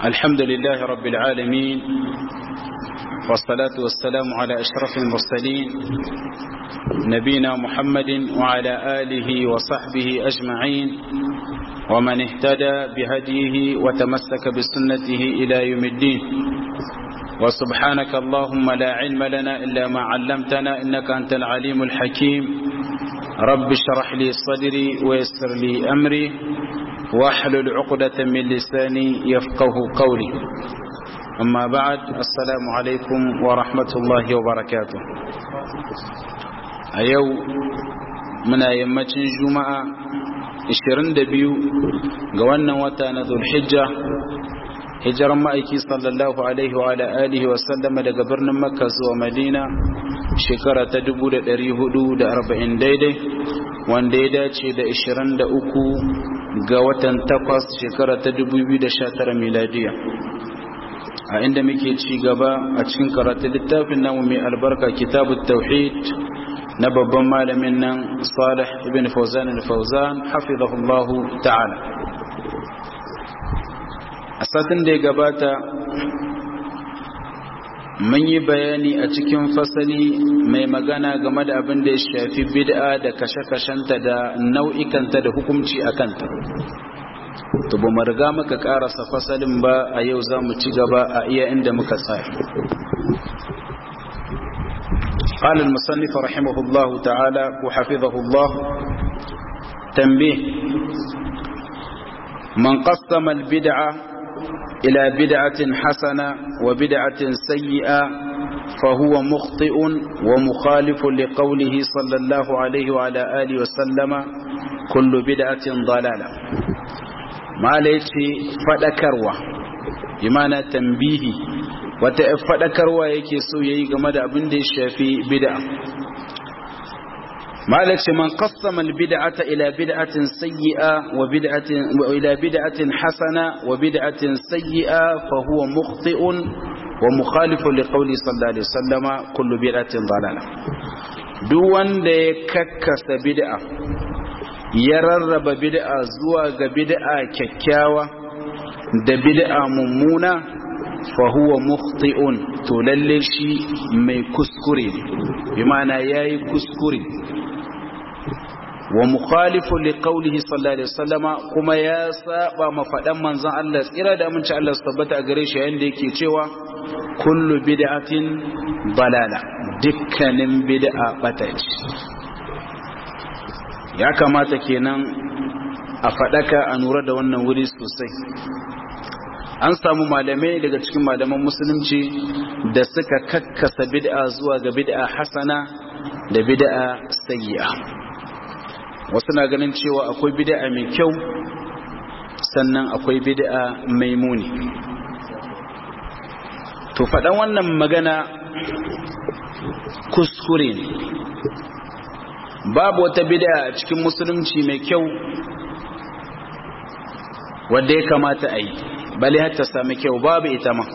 الحمد لله رب العالمين والصلاة والسلام على أشرف المرسلين نبينا محمد وعلى آله وصحبه أجمعين ومن اهتدى بهديه وتمسك بسنته إلى يوم الدين وسبحانك اللهم لا علم لنا إلا ما علمتنا إنك أنت العليم الحكيم رب اشرح لي صدري ويسر لي أمري واحلل عقدة من لساني يفقه قولي أما بعد السلام عليكم ورحمة الله وبركاته أيو من أيامة جمعة 22 ga wannan wata na Zulhijja hijiran ma'aiki sallallahu alaihi wa alihi wa sallama daga birnin Makka zuwa Madina shekara ta 1440 daidai wanda ya dace da 23 ga watan takwas shekara ta 2019 miladiya a inda muke ci gaba a cikin karatun littafin namu mai albarka kitabut tauhid na babban malamin nan Salih ibn Fawzan al-Fawzan hafizahullahu ta'ala a satin da ya gabata mun yi bayani a cikin fasali mai magana game da abin da ya shafi bid'a da kashe-kashenta da nau'ikanta da hukumci a kanta to ba riga muka karasa fasalin ba a yau za mu ci gaba a iya inda muka tsaya قال المصنف رحمه الله تعالى وحفظه الله تنبيه من قسم البدعة إلى بدعة حسنة وبدعة سيئة فهو مخطئ ومخالف لقوله صلى الله عليه وعلى آله وسلم كل بدعة ضلالة ما ليتي فدكروا بمعنى تنبيهي wata faɗakarwa yake so ya yi game da abin da ya shafi bid'a malik ce man qassama albid'ata ila bid'atin sayyi'a wa bid'atin wa ila bid'atin hasana wa bid'atin sayyi'a fa huwa mukhti'un wa mukhalifun liqawli sallallahu alaihi wasallama kullu bid'atin dalala duk wanda ya kakkasa bid'a ya rarraba bid'a zuwa ga bid'a kyakkyawa da bid'a mummuna fahuwa mukhti'un to lalle shi mai kuskure bi ma'ana yayi kuskure wa mukhalifu li qawlihi sallallahu alaihi wasallama kuma ya saba mafadan manzon Allah tsira da aminci Allah su tabbata a gare shi yayin da yake cewa kullu bid'atin balala dukkanin bid'a bata ce ya kamata kenan a fadaka a nura da wannan wuri sosai an samu malamai daga cikin malaman musulunci da suka kakkasa bid'a zuwa ga bid'a hasana da bid'a sayyi'a wasu na ganin cewa akwai bid'a mai kyau sannan akwai bid'a mai muni to faɗan wannan magana kuskure ne babu wata bid'a a cikin musulunci mai kyau wadda ya kamata a yi bale har ta sami kyau babu ita ma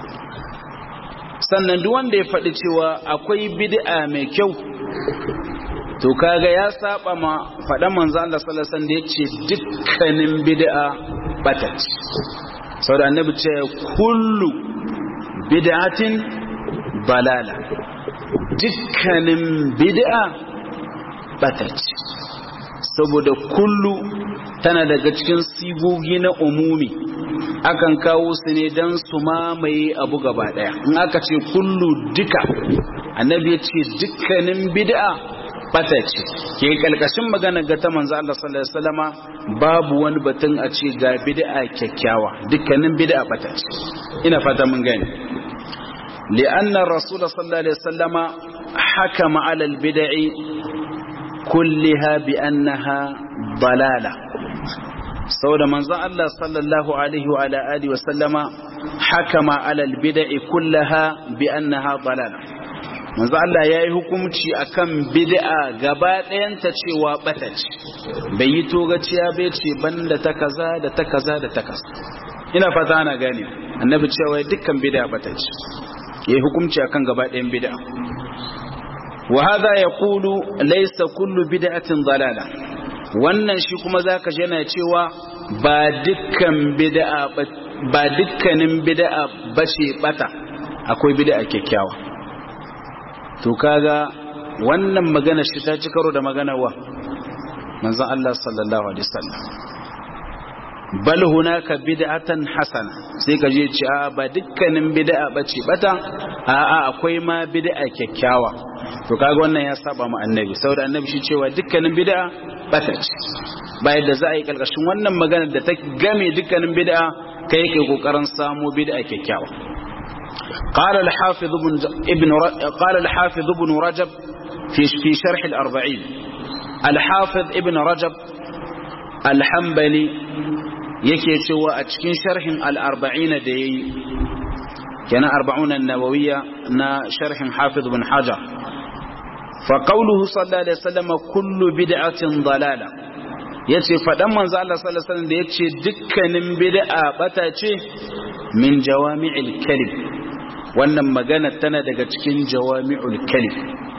sannan duk wanda ya faɗi cewa akwai bid'a mai kyau to kaga ya saba ma faɗan manzo Allah sallallahu alaihi wasallam da yace dukkanin bid'a bata saboda annabi ce kullu bid'atin balala dukkanin bid'a bata saboda kullu tana daga cikin sigogi na umumi akan kawo su ne don su mamaye abu gaba daya in aka ce kullu duka annabi ya ce dukkanin bid'a bata ce ke kalkashin magana ga ta manzo Allah sallallahu alaihi wasallama babu wani batun a ce ga bid'a kyakkyawa dukkanin bid'a bata ce ina fata mun gani li'anna rasul sallallahu alaihi wasallama hakama ala al-bid'i kulliha bi annaha dalala saboda manzon Allah sallallahu alaihi wa alihi wa sallama hakama alal bid'i kullaha bi annaha dalala manzon Allah yayi hukunci akan bid'a gaba ɗayanta cewa bata ce bai yi togaciya bai ce banda ta kaza da ta kaza da ta kaza ina fata ana gane annabi cewa dukkan bid'a bata ce yayi hukunci akan gaba ɗayan bid'a wa hadha yaqulu laysa kullu bid'atin dalala wannan shi kuma zaka ji yana cewa ba dukkan bid'a ba dukkanin bid'a bace bata akwai bid'a kyakkyawa to kaga wannan magana shi ta ci karo da magana wa manzon Allah sallallahu alaihi wasallam bal hunaka bid'atan hasana sai ka je ci a ba dukkanin bid'a bace bata a a akwai ma bid'a kyakkyawa to kaga wannan ya saba mu annabi saboda annabi shi cewa dukkanin bid'a bata ce ba yadda za a yi kalkashin wannan magana da ta game dukkanin bid'a kai kai kokarin samu bid'a kyakkyawa قال الحافظ ابن ابن قال الحافظ ابن رجب في في شرح الأربعين الحافظ ابن رجب الحنبلي yake cewa a cikin sharhin al-arba'ina da yayi kenan arba'una an-nawawiyya na sharhin hafiz ibn hajar fa qawluhu sallallahu alaihi wasallam kullu bid'atin dalala yace fadan manzo Allah sallallahu alaihi wasallam da yace dukkanin bid'a bata ce min jawami'il kalim wannan magana tana daga cikin jawami'ul kalim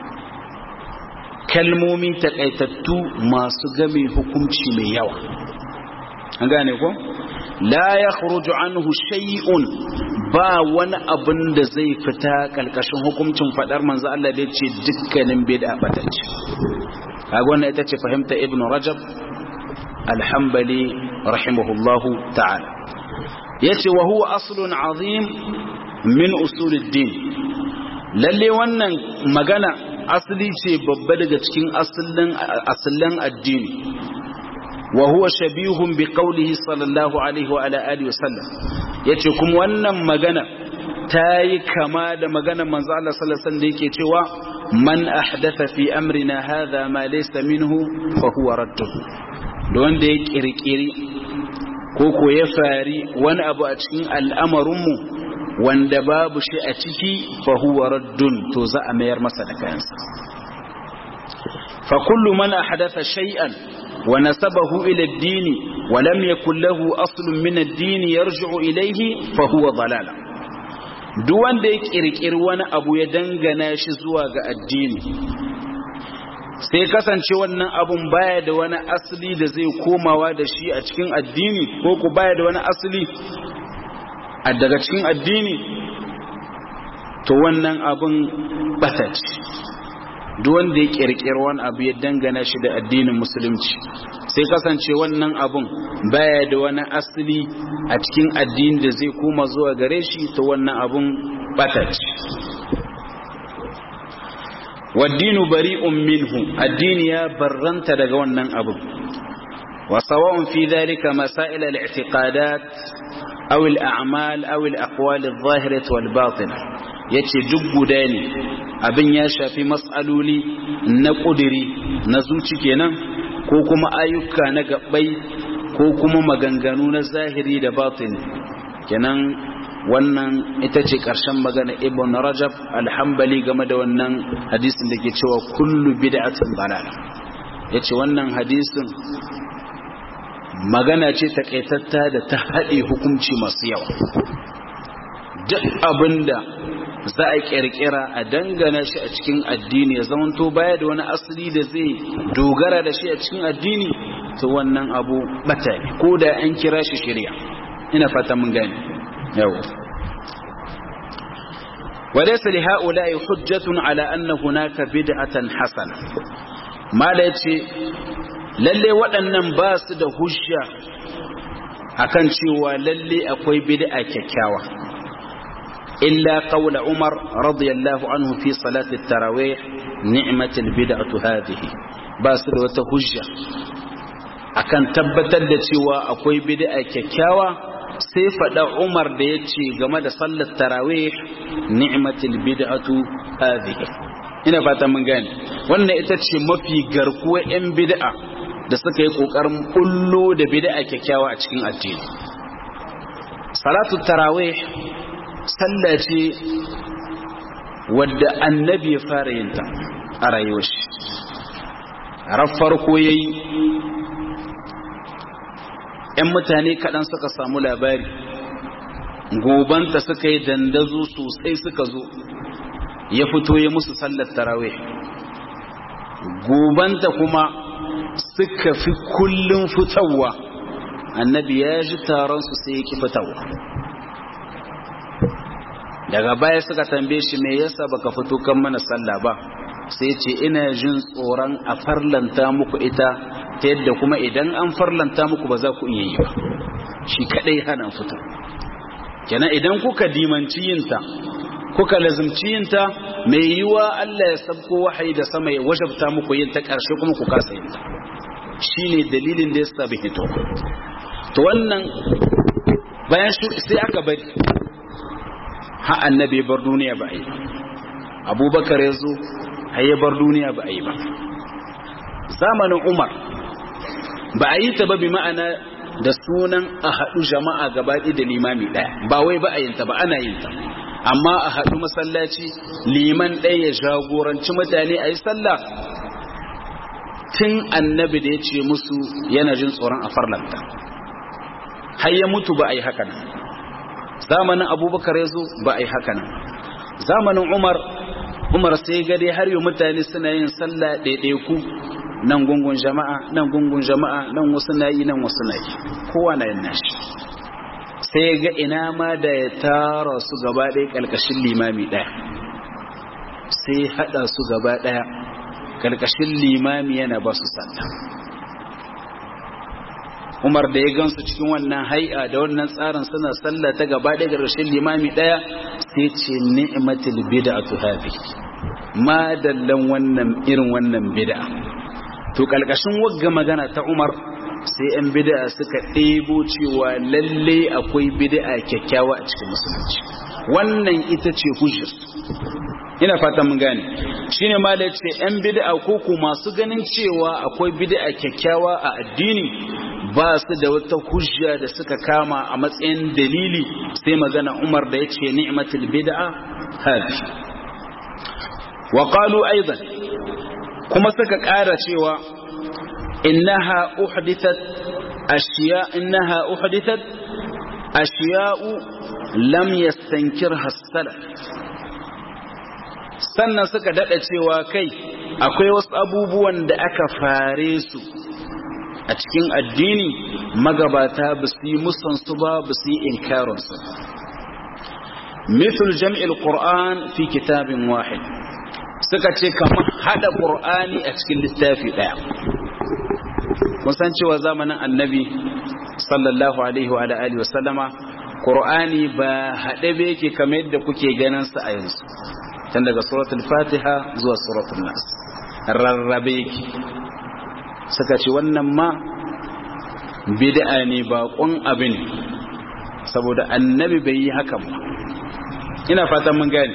kalmomi takaitattu masu game hukunci mai yawa an gane ko la ya khuruju anhu shay'un ba wani abin da zai fita kalkashin hukuncin fadar manzo Allah da yace dukkanin bid'a batacce kaga wannan ita ce fahimta ibnu rajab al-hanbali rahimahullahu ta'ala yace wa huwa aslun azim min usulid-din lalle wannan magana asali ce babba daga cikin asalin asalin addini وهو شبيه بقوله صلى الله عليه وعلى آله وسلم yace kuma wannan magana tayi kama da maganar manzo Allah sallallahu alaihi wasallam da yake cewa man ahdatha fi amrina hadha ma laysa minhu fa huwa radduh da wanda ya kirkiri ko ko ya fari wani abu a cikin al'amarinmu wanda babu shi a ciki fa huwa raddun to za a mayar masa da kayansa fa kullu man ahdatha shay'an ونسبه إلى الدين ولم يكن له أصل من الدين يرجع إليه فهو ضلال duwan da ya kirkiri wani abu ya dangana shi zuwa ga addini sai kasance wannan abun baya da wani asali da zai komawa da shi a cikin addini ko ku baya da wani asali a daga cikin addini to wannan abun batace duk wanda ya kirkiri wani abu ya dangana shi da addinin musulunci sai kasance wannan abun baya da wani asali a cikin addini da zai koma zuwa gare shi to wannan abun batace waddinu bari'un minhu addini ya barranta daga wannan abun wa sawa'un fi dhalika masail al-i'tiqadat aw al-a'mal aw al-aqwal adh-dhahirah wal-batinah yace duk guda ne abin ya shafi matsaloli na ƙudiri na zuci kenan ko kuma ayyuka na gabbai ko kuma maganganu na zahiri da batin kenan wannan ita ce ƙarshen magana ibn rajab alhambali game da wannan hadisin da ke cewa kullu bid'atin dalala yace wannan hadisin magana ce takaitatta da ta haɗe hukunci masu yawa duk abinda za a kirkira a dangana shi a cikin addini ya zamanto baya da wani asali da zai dogara da shi a cikin addini to wannan abu bata ne ko da an kira shi shirya ina fata mun gane yau وليس لهؤلاء حجة على أن هناك بدعة حسنة ما ليتي lalle waɗannan ba su da hujja akan cewa lalle akwai bid'a kyakkyawa illa qawla Umar radiyallahu anhu fi salati at-tarawih ni'matul bid'atu hadhihi ba su da wata hujja akan tabbatar da cewa akwai bid'a kyakkyawa sai faɗa Umar da yace game da sallar tarawih ni'matul bid'atu hadhihi ina fata mun gane wannan ita ce mafi garkuwa 'yan bid'a da suka yi ƙoƙarin bullo da bid'a kyakkyawa a cikin addini salatu tarawih sallah ce wadda annabi ya fara yin ta a rayuwar shi ran farko yayi ‘yan mutane kaɗan suka samu labari gobanta suka yi dandazo sosai suka zo ya fito ya musu sallar tarawih gobanta kuma suka fi kullum fitowa annabi ya ji taron su sai ya ki fitowa daga baya suka tambaye shi me yasa baka fito kan mana sallah ba sai ce ina jin tsoron a farlanta muku ita ta yadda kuma idan an farlanta muku ba za ku iya yi ba shi kadai hana fito kenan idan kuka dimanci yinta kuka lazimci yinta mai yiwa Allah ya sabko wahayi da sama ya wajabta muku yin ta karshe kuma ku kasa yin ta shine dalilin da yasa bai hito to wannan bayan sai aka bari ha annabi bar duniya ba yi abubakar ya zo har ya bar duniya ba a yi ba zamanin umar ba a yi ta ba bi ma'ana da sunan a haɗu jama'a gabaɗi da limami ɗaya ba wai ba a yin ta ba ana yin ta amma a haɗu masallaci liman ɗaya ya jagoranci mutane a yi sallah tun annabi da ya ce musu yana jin tsoron a farlanta har ya mutu ba a yi haka nan zamanin abubakar ya zo ba a yi haka nan zamanin umar umar sai gade har yi mutane suna yin sallah ɗaiɗaiku nan gungun jama'a nan gungun jama'a nan wasu na yi nan wasu na yi kowa na yin nashi sai ga ina ma da ya tara su gaba ɗaya ƙarƙashin limami ɗaya sai haɗa su gaba ɗaya ƙarƙashin limami yana ba su sallah umar da ya gansu cikin wannan hai'a da wannan tsarin suna sallah ta gaba ɗaya ƙarƙashin limami ɗaya sai ce ni'matul bid'atu hadhi ma dallan wannan irin wannan bid'a to kalkashin wagga magana ta Umar sai yan bid'a suka ɗebo cewa lalle akwai bid'a kyakkyawa a cikin musulunci wannan ita ce hujjar ina fatan mun gane shine ma da yace yan bid'a ko ku masu ganin cewa akwai bid'a kyakkyawa a addini ba su da wata hujja da suka kama a matsayin dalili sai magana Umar da yace ni'matul bid'a hadi wa qalu aidan kuma suka ƙara cewa innaha uhdithat ashiya innaha uhdithat ashiya'u lam yastankirha as-salaf sannan suka dada cewa kai akwai wasu abubuwan da aka fare su a cikin addini magabata ba su yi musansu ba ba su yi inkarinsu mithul jam'il qur'an fi kitabin wahid suka ce kamar hada qur'ani a cikin littafi daya kun san cewa zamanin annabi sallallahu alaihi wa alihi wa sallama qur'ani ba hade ba yake kamar yadda kuke ganin sa a yanzu tun daga suratul fatiha zuwa suratul nas rarrabe yake suka ce wannan ma bid'a ne baƙon abin saboda annabi bai yi hakan ba ina fatan mun gane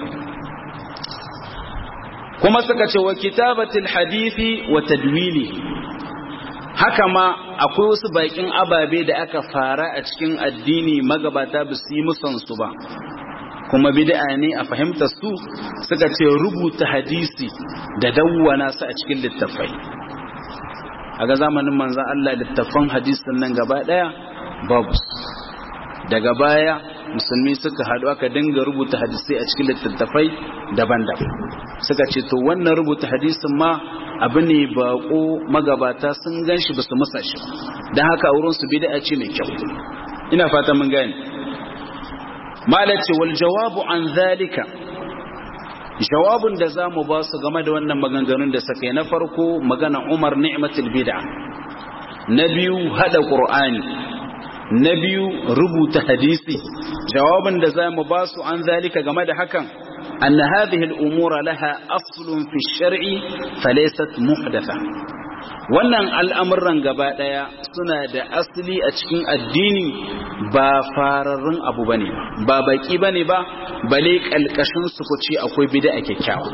kuma suka ce wa kitabatul hadisi wa tadwili haka ma akwai wasu bakin ababe da aka fara a cikin addini magabata ba su yi musansu ba kuma bid'a ne a fahimtar su suka ce rubuta hadisi da dawwana su a cikin littafai a ga zamanin manzan Allah littafan hadisin nan gaba daya babu daga baya musulmi suka haɗu aka dinga rubuta hadisai a cikin littattafai daban-daban suka ce to wannan rubuta hadisin ma abu ne bako magabata sun gan shi ba su masa shi don haka a wurinsu bid'a ce mai kyau ina fata mun gane malace wal jawabu an zalika jawabin da za mu ba su game da wannan maganganun da suka yi na farko magana umar ni'matul bid'a na biyu hada qur'ani na biyu rubuta hadisi jawabin da za mu ba su an zalika game da hakan أن هذه الأمور لها أصل في الشرع فليست محدثة wannan al'amuran gaba ɗaya suna da asali a cikin addini ba fararrun abu ba ne ba baki ba ne ba bale ƙalƙashin su ku ce akwai bida a kyakkyawa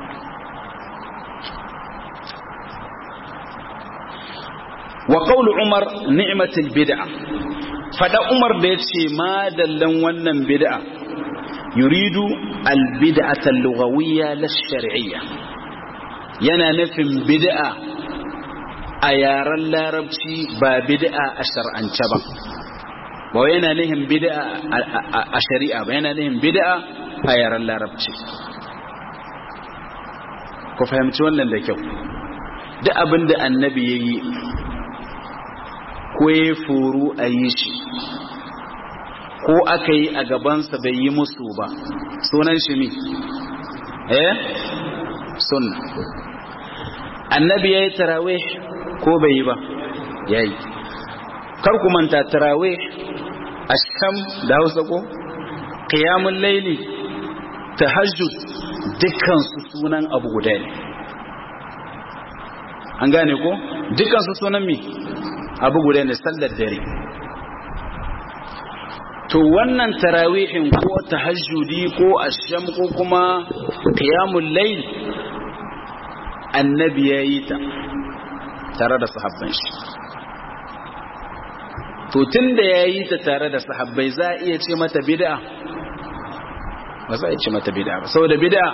wa qawlu umar ni'matul bid'a fada umar da yace ma dallan wannan bid'a yuridu albid'ata al-lughawiyya lash-shar'iyya yana nufin bid'a a yaren larabci ba bid'a a shar'ance ba ba yana nufin bid'a a shari'a ba yana nufin bid'a a yaren larabci ku fahimci wannan da kyau duk abin da annabi ya yi ko ya furu a yi shi ko aka yi a gabansa bai yi musu ba sunan shi ne eh sunna annabi ya yi tarawih ko bai yi ba ya yi kar ku manta tarawih asham da hausa ko qiyamul laili tahajjud dukkan su sunan abu guda ne an gane ko dukkan su sunan mi abu guda ne sallar dare to wannan tarawihin ko tahajjudi ko asham ko kuma qiyamul layl annabi yayi ta tare da sahabban shi to tunda yayi ta tare da sahabbai za a iya ce mata bid'a ba za a ce mata bid'a ba saboda bid'a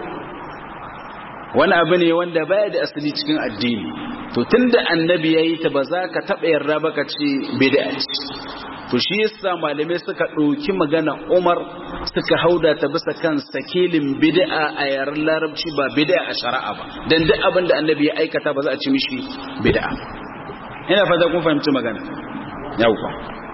wani abu ne wanda baya da asali cikin addini to tunda annabi yayi ta ba za ka taba yarda ba ka ce bid'a ce to shi yasa malamai suka ɗauki magana Umar suka hauda ta bisa kan sakilin bid'a a yaren larabci ba bid'a a shari'a ba dan duk abin da annabi ya aikata ba za a ci mishi bid'a ina fata kun fahimci magana yauwa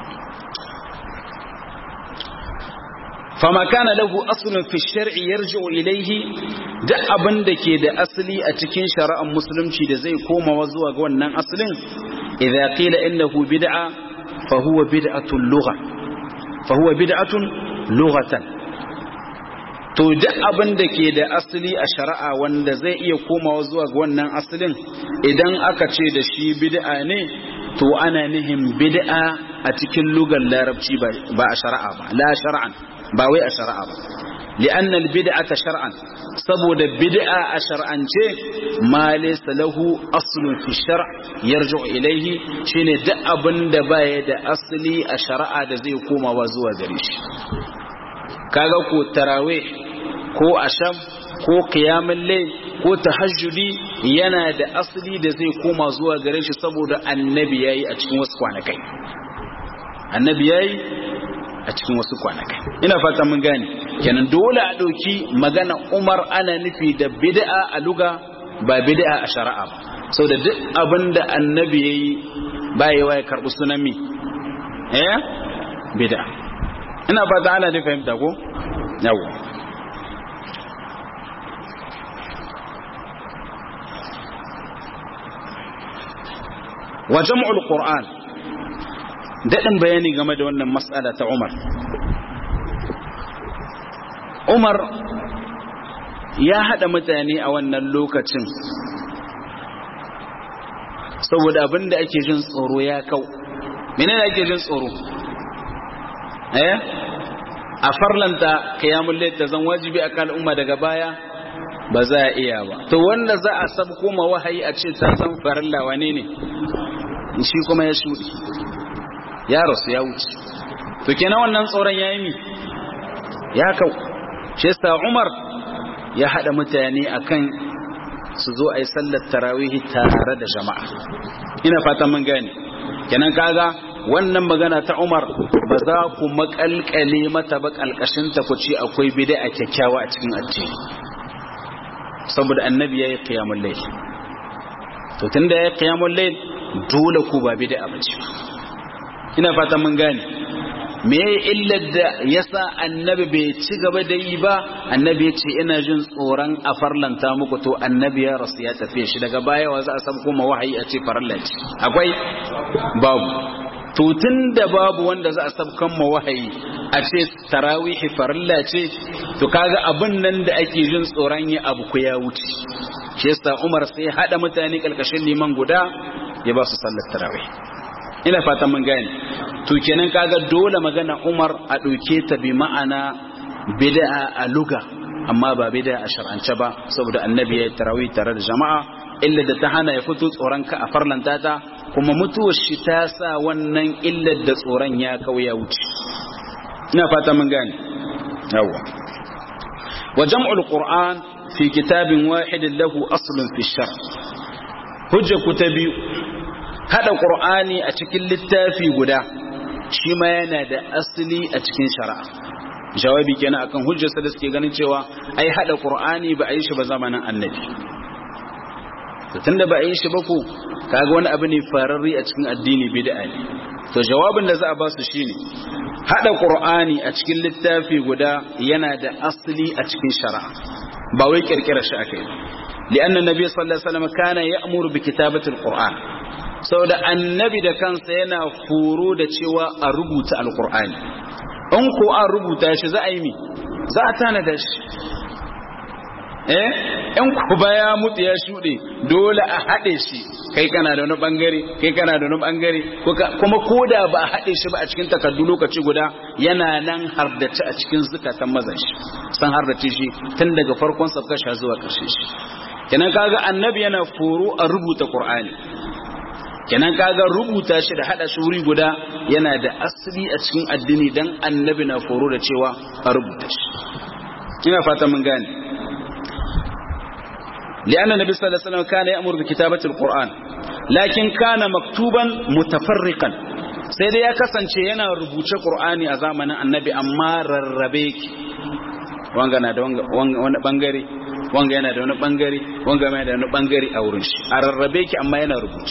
fama kana lahu aslun fi shar'i yarji'u ilayhi duk abin da ke da asali a cikin shari'ar musulunci da zai komawa zuwa ga wannan asalin idza qila innahu bid'a fa huwa bid'atun lugha fa huwa bid'atun lughatan to duk abin da ke da asali a shari'a wanda zai iya komawa zuwa ga wannan asalin idan aka ce da shi bid'a ne to ana nihin bid'a a cikin lugar larabci ba a shari'a ba la shar'an ba wai a shari'a ba li'an albid'ata shar'an saboda bid'a a shar'ance ma laysa lahu aslun fi shar' yarju ilayhi shine duk abin da baya da asali a shari'a da zai komawa zuwa gare shi kaga ko tarawih ko asham ko qiyamul layl ko tahajjudi yana da asali da zai koma zuwa gare shi saboda annabi yayi a cikin wasu kwanakai annabi yayi a cikin wasu kwanakai ina fata mun gane kenan dole a dauki magana Umar ana nufi da bid'a a luga ba bid'a a shari'a ba saboda duk abinda annabi yayi bayewa ya karbi sunan mi eh bid'a ina fata ana da fahimta ko yawa wa jam'ul qur'an dadin bayani game da wannan mas'ala ta Umar Umar ya hada mutane a wannan lokacin saboda abinda ake jin tsoro ya kau menene ake jin tsoro eh a farlanta qiyamul layl ta zan wajibi akan umma daga baya ba za a iya ba to wanda za a sab kuma wahayi a ce ta san farilla wane ne shi kuma ya shudi ya rasu ya wuce to kenan wannan tsoron yayi mi ya kau shi yasa Umar ya hada mutane akan su zo a yi sallar tarawihi tare da jama'a ina fatan mun gane kenan kaga wannan magana ta Umar ba za ku makalkale mata ba kalkashin ta ku ce akwai bid'a kyakkyawa a cikin addini saboda annabi yayi qiyamul layl to tunda yayi qiyamul layl dole ku ba bid'a bace ina fatan mun gane me illar da yasa annabi bai ci gaba da yi ba annabi ya ce ina jin tsoron a farlanta muku to annabi ya rasu ya tafiye shi daga baya wa za a samu kuma wahayi a ce farilla ce akwai babu to tun da babu wanda za a sabkan ma wahayi a ce tarawihi farilla ce to kaga abin nan da ake jin tsoron yi abu ku ya wuce shi yasa Umar sai hada mutane kalkashin liman guda ya ba su sallar tarawih ina fatan mun gane to kenan kaga dole magana Umar a dauke ta bi ma'ana bid'a a luga amma ba bid'a a shar'ance ba saboda annabi ya tarawih tare da jama'a illa da ta hana ya fito tsoron ka a farlanta ta kuma mutuwar shi ta sa wannan illar da tsoron ya kauya wuce ina fata mun gane yawa wa jam'ul qur'an fi kitabin wahidin lahu aslun fi shar hujja ku ta biyu hada qur'ani a cikin littafi guda shi ma yana da asali a cikin shari'a jawabi kenan akan hujjarsa da suke ganin cewa ai hada qur'ani ba a yi shi ba zamanin annabi to tunda ba a yi shi ba ko kaga wani abu ne fararri a cikin addini bid'a ne to jawabin da za a ba su shine hada qur'ani a cikin littafi guda yana da asali a cikin shari'a ba wai kirkira shi akai li'anna nabi sallallahu alaihi wasallam kana ya'muru bi kitabati alquran saboda annabi da kansa yana foro da cewa a rubuta alqur'ani in ko an rubuta shi za a yi mi za a tanada shi eh in ku baya mutu ya shuɗe dole a haɗe shi kai kana da wani bangare kai kana da wani bangare kuma koda ba a haɗe shi ba a cikin takardu lokaci guda yana nan hardace a cikin zukatan mazan shi san hardace shi tun daga farkon sabkasha zuwa ƙarshe shi kenan kaga annabi yana foro a rubuta qur'ani kenan kaga rubuta shi da hada shi wuri guda yana da asali a cikin addini dan annabi na foro da cewa a rubuta shi ina fata mun gane لأن النبي صلى الله عليه وسلم كان يأمر بكتابة القرآن لكن كان مكتوبا متفرقا sai dai ya kasance yana rubuce Qur'ani a zamanin Annabi amma rarrabe ki wanga na da wani bangare wanga yana da wani bangare wanga yana da wani bangare a wurin shi a rarrabe ki amma yana rubuce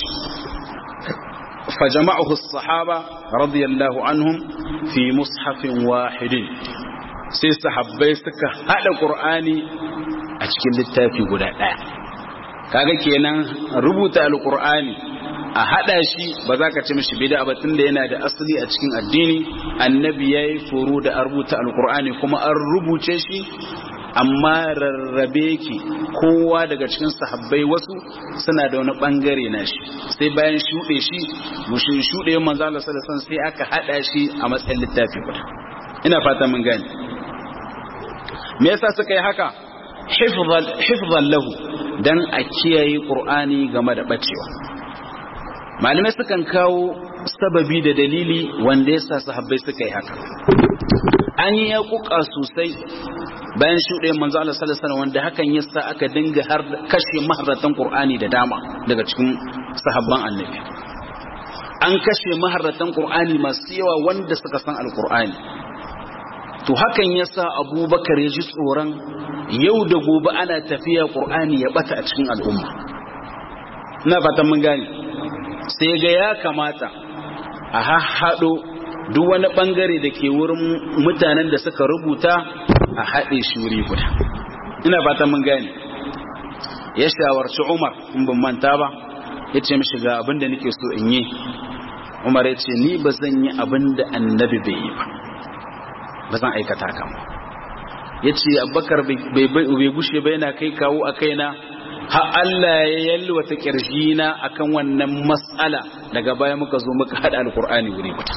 fa jama'ahu as-sahaba radiyallahu anhum fi mushafin wahidin sai sahabbai suka hada Qur'ani a cikin littafi guda ɗaya kaga kenan rubuta alkur'ani a hada shi ba za ka ci mishi bid'a ba tunda yana da asali a cikin addini annabi yayi furu da rubuta alkur'ani kuma an rubuce shi amma rarrabe ki kowa daga cikin sahabbai wasu suna da wani bangare na shi sai bayan shuɗe shi mushin shuɗe manzo Allah sallallahu alaihi sai aka hada shi a matsayin littafi guda ina fata mun gane me yasa suka yi haka hifzan lahu dan a kiyaye qur'ani game da bacewa malamai sukan kawo sababi da dalili wanda yasa sahabbai suka yi haka an yi yakuka sosai bayan shuɗe manzo Allah sallallahu alaihi wanda hakan yasa aka dinga har kashe maharratan qur'ani da dama daga cikin sahabban annabi an kashe maharratan qur'ani masu yawa wanda suka san alqur'ani to hakan yasa abubakar ya ji tsoron yau da gobe ana tafiya ƙur'ani ya bata a cikin al'umma na fatan mun gane sai ga ya kamata a haɗo duk wani ɓangare da ke wurin mutanen da suka rubuta a haɗe shi wuri guda ina fatan mun gane ya shawarci umar in ban manta ba ya ce mishi ga abin da nake so in yi umar ya ce ni ba zan yi abin da annabi bai yi ba ba zan aikata kan ya ce abubakar bai gushe ba yana kai kawo a kaina ha Allah ya yalwata na akan wannan matsala daga baya muka zo muka haɗa alkur'ani wuri guda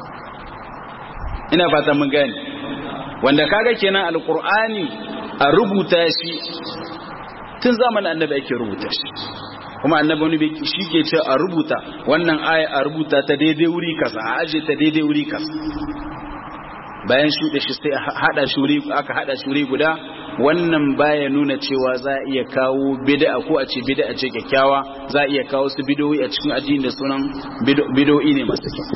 ina fata mun gani wanda kaga kenan alkur'ani a rubuta shi tun zamanin annabi ake rubuta shi kuma annabi wani shi ke ce a rubuta wannan aya a rubuta ta daidai wuri kasa a aje ta daidai wuri kasa bayan shuɗe shi sai haɗa shuri aka haɗa shuri guda wannan baya nuna cewa za a iya kawo bid'a ko a ce bid'a ce kyakkyawa za a iya kawo su bidoyi a cikin addini da sunan bidoyi ne masu kyau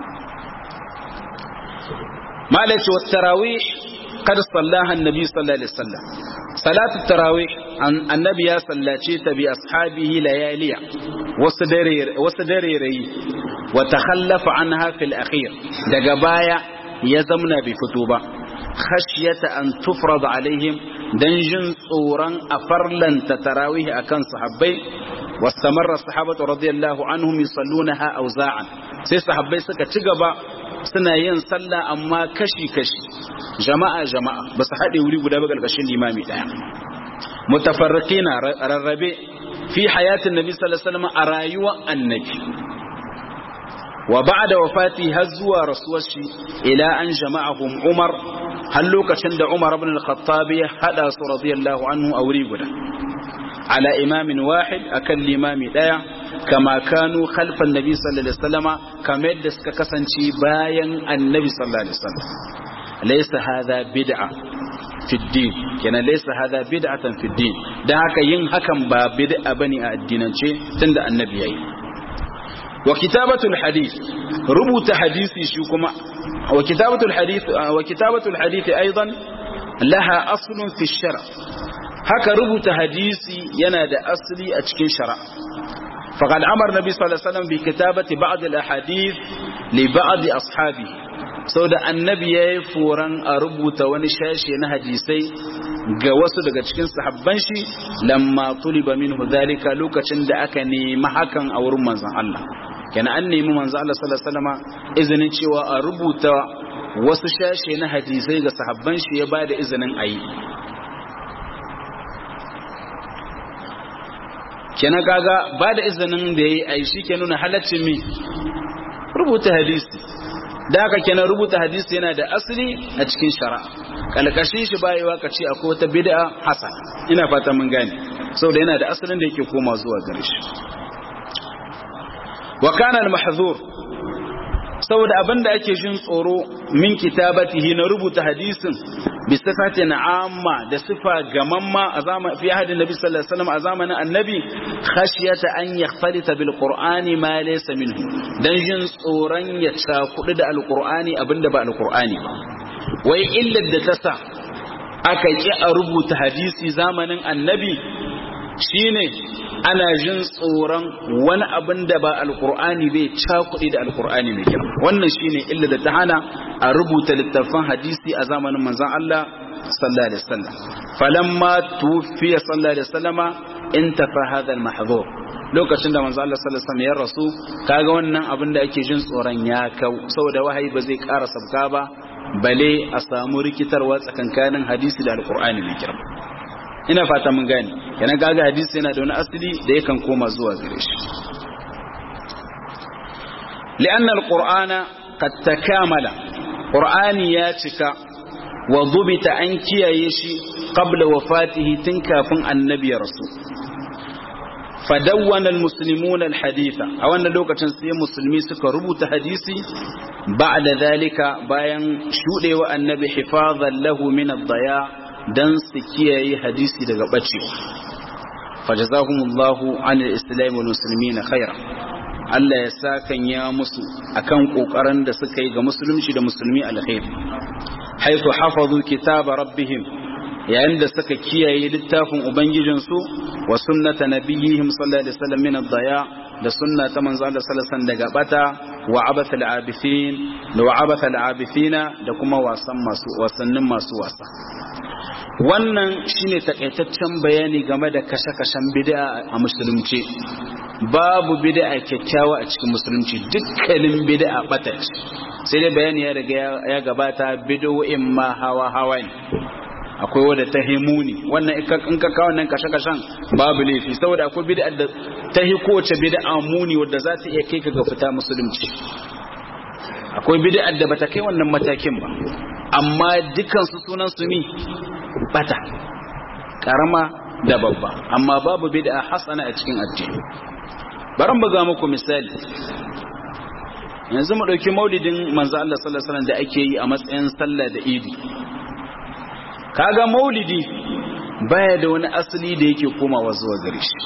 malaci wa tarawih kad sallaha annabi sallallahu alaihi wasallam salatu tarawih annabi ya sallace ta bi ashabihi layaliya wasu dare wasu dare rayi wa takhallafa anha fil akhir daga baya ya zamna bai fito ba khashyata an tufrad alaihim dan jin tsoron a farlanta tarawih akan sahabbai wastamarra sahabatu radiyallahu anhum yusallunaha awza'an sai sahabbai suka ci gaba suna yin sallah amma kashi kashi jama'a jama'a ba su haɗe wuri guda ba ƙarƙashin limami ɗaya mutafarriqina rarrabe fi hayatin nabi sallallahu alaihi wasallam a rayuwar annabi wa ba'da wafati har zuwa rasuwar shi ila an jama'ahum Umar har lokacin da Umar ibn al-Khattab ya hada su radiyallahu anhu a wuri guda ala imamin wahid akan limami daya kama kanu khalfan nabi sallallahu alaihi wasallama kamar yadda suka kasance bayan annabi sallallahu alaihi wasallam laysa hadha bid'a fi din kenan laysa hadha bid'atan fi din dan haka yin hakan ba bid'a bane a addinance tunda annabi yayi wa kitabatul hadith rubuta hadisi shi kuma wa kitabatul hadith wa kitabatul hadith aidan laha aslun fi shar haka rubuta hadisi yana da asali a cikin shari'a faqad amara nabi sallallahu alaihi wasallam bi kitabati ba'd al ahadith li ba'd ashabihi sau da annabi ya yi foran a rubuta wani shashe na hadisai ga wasu daga cikin sahabban shi lamma tuliba minhu zalika lokacin da aka nemi hakan a wurin manzon Allah kenan an nemi manzon Allah sallallahu alaihi wasallam izinin cewa a rubuta wasu shashe na hadisai ga sahabban shi ya bada izinin ayi kenan kaga bada izinin da yayi ayi shi ke nuna halaccin mi rubuta hadisi da haka kenan rubuta hadisi yana da asali a cikin shari'a kalkashin shi bayewa ka ce akwai wata bid'a hasana ina fata mun gane saboda yana da asalin da yake koma zuwa gare shi wa kana al-mahzur saboda abinda ake jin tsoro min kitabatihi na rubuta hadisin bi sifatin amma da sifa gamamma a zamanin fi hadin nabi sallallahu alaihi wasallam a zamanin annabi khashiyata an yakhtalita bil qur'ani ma laysa minhu dan jin tsoron ya cakudu da alqur'ani abinda ba alqur'ani ba wai illar da ta sa aka ki a rubuta hadisi zamanin annabi shine ana jin tsoron wani abin da ba alkur'ani bai cakuɗi da alkur'ani mai kyau wannan shine illa da ta hana a rubuta littattafan hadisi a zamanin manzon Allah sallallahu alaihi wasallam falamma tufiya sallallahu alaihi wasallama intafa hadha al-mahdhur lokacin da manzon Allah sallallahu alaihi wasallam ya rasu kaga wannan abin da ake jin tsoron ya kau saboda wahayi ba zai ƙara sabka ba bale a samu rikitarwa tsakankanin hadisi da alkur'ani mai kyau ina fata mun gane yana gaga hadisi yana da wani asali da yakan koma zuwa gare shi li'anna alqur'ana qad takamala qur'ani ya cika wa dubita an kiyaye shi qabla wafatihi tun kafin annabi ya rasu fadawwana almuslimuna alhaditha a wannan lokacin sai musulmi suka rubuta hadisi ba'da zalika bayan shudewa annabi hifazan lahu min ad-daya dan su kiyaye hadisi daga bacewa fajazahumullahu anil islam wal muslimin khaira Allah ya sakan ya musu akan kokarin da suka yi ga musulunci da musulmi alkhair haythu hafazu kitaba rabbihim yayin da suka kiyaye littafin ubangijinsu wa sunnata nabiyihim sallallahu alaihi wasallam min ad-daya da sunna ta manzo Allah sallallahu alaihi wasallam daga bata wa abatha al-abithin da wa abatha al-abithina da kuma wasan masu wasannin masu wasa wannan shine takaitaccen bayani game da kashe-kashen bid'a a musulunci babu bid'a kyakkyawa a cikin musulunci dukkanin bid'a bata sai dai bayani ya riga ya gabata bid'o'in ma hawa hawa ne akwai wadda ta himuni wannan in ka kawo nan kashe-kashen babu laifi saboda akwai bid'a da ta hi kowace bid'a muni wadda za ta iya kai ka ga fita musulunci akwai bid'a da bata kai wannan matakin ba amma dukan su sunan su mi bata karama da babba amma babu bid'a hasana a cikin addini bari mu ga muku misali yanzu mu dauki maulidin manzo Allah sallallahu alaihi wasallam da ake yi a matsayin sallah da idi kaga maulidi baya da wani asali da yake komawa zuwa gare shi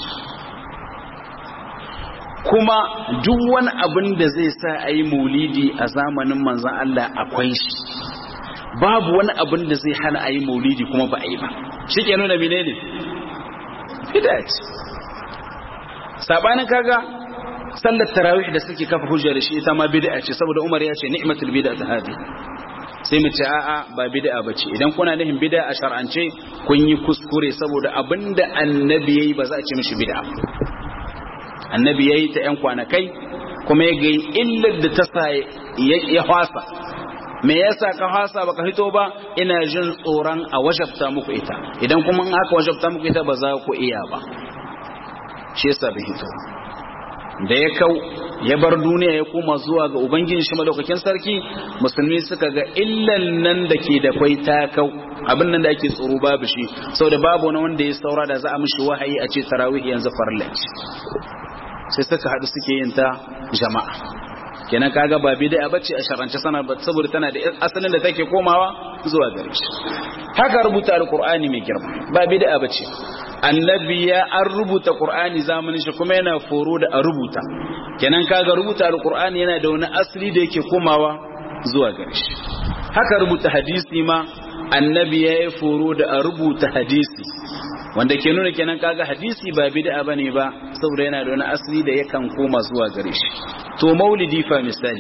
kuma duk wani abin da zai sa a yi maulidi a zamanin manzan Allah akwai shi babu wani abin da zai hana a yi maulidi kuma ba a yi ba shi ke nuna mine ne ce sabanin kaga sallar tarawih da suke kafa hujja da shi ita ma bid'a ce saboda Umar ya ce ni'matul bid'a ta hadi sai mu ce a'a ba bid'a bace idan kuna nufin bid'a a shar'ance kun yi kuskure saboda abinda annabi yayi ba za a ce mishi bid'a annabi yayi ta yan kwanakai kuma ya ga illar da ta sa ya hwasa me yasa ka hwasa baka fito ba ina jin tsoron a wajabta muku ita idan kuma in aka wajabta muku ita ba za ku iya ba shi yasa bai hito da ya kau ya bar duniya ya koma zuwa ga ubangiji shi madaukakin sarki musulmi suka ga illan nan da ke da kwai ta kau abin nan da ake tsoro babu shi saboda babu wani wanda ya saura da za a mishi wahayi a ce tarawih yanzu farilla sai suka haɗu suke yin ta jama'a kenan kaga ba bid'a bace a sharance sana saboda tana da asalin da take komawa zuwa gare shi haka rubuta alqur'ani mai girma ba bid'a bace annabi ya an rubuta qur'ani zamanin shi kuma yana foro da a rubuta kenan kaga rubuta alqur'ani yana da wani asali da yake komawa zuwa gare shi haka rubuta hadisi ma annabi ya yi foro da a rubuta hadisi wanda ke nuna kenan kaga hadisi ba bid'a bane ba saboda yana da wani asali da yakan koma zuwa gare shi to maulidi fa misali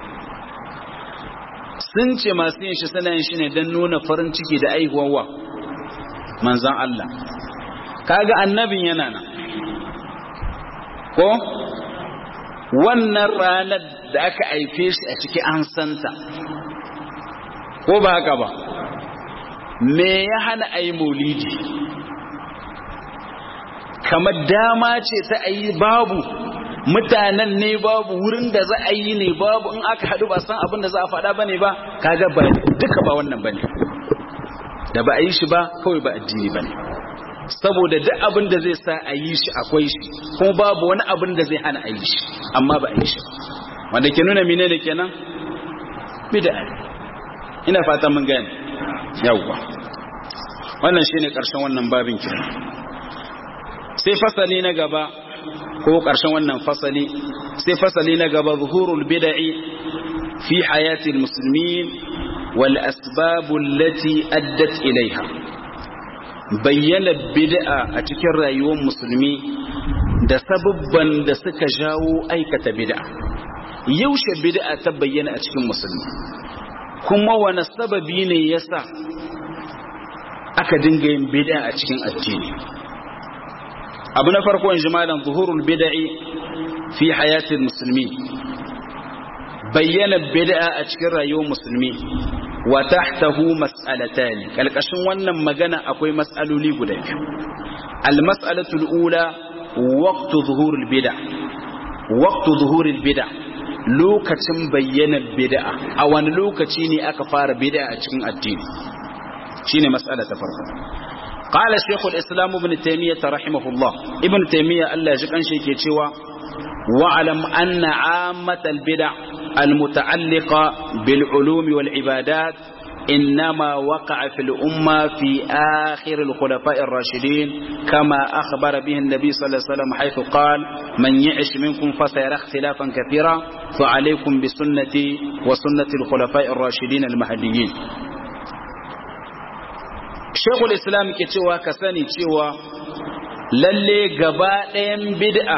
sun ce masu yin shi suna yin shi ne don nuna farin ciki da aihuwa manzan Allah kaga annabin yana nan ko wannan ranar da aka haife shi a ciki an santa ko ba haka ba me ya hana a yi maulidi kamar dama ce ta a yi babu mutanen ne babu wurin da za a yi ne babu in aka haɗu ba san abin da za a faɗa ba ne ba kaga ba duka ba wannan ba ne da ba a yi shi ba kawai ba addini ba ne saboda duk abin da zai sa a yi shi akwai shi kuma babu wani abin da zai hana a yi shi amma ba a yi shi wanda ke nuna mine da kenan bid'a ina fata mun gane yawwa wannan shine karshen wannan babin kenan sai fasali na gaba ko karshen wannan fasali sai fasali na gaba zuhurul bid'i fi hayatil muslimin wal asbab allati addat ilaiha bayyana bid'a a cikin rayuwar musulmi da sababban da suka jawo aikata bid'a yaushe bid'a ta bayyana a cikin musulmi kuma wani sababi ne yasa aka dinga yin bid'a a cikin addini abu na farko in jimalan zuhurul bid'i fi hayatin musulmi bayyana bid'a a cikin rayuwar musulmi wa tahtahu mas'alatan kalkashin wannan magana akwai mas'aloli guda biyu al mas'alatu al ula waqtu zuhurul bid'a waqtu zuhurul bid'a lokacin bayyana bid'a a wani lokaci ne aka fara bid'a a cikin addini shine mas'ala ta farko قال شيخ الإسلام ابن تيمية رحمه الله ابن تيمية الله يجب شيء كيتشوا واعلم أن عامة البدع المتعلقة بالعلوم والعبادات إنما وقع في الأمة في آخر الخلفاء الراشدين كما أخبر به النبي صلى الله عليه وسلم حيث قال من يعش منكم فسيرى اختلافا كثيرا فعليكم بسنتي وسنة الخلفاء الراشدين المهديين shekul islam ke cewa ka sani cewa lalle gaba ɗayan bid'a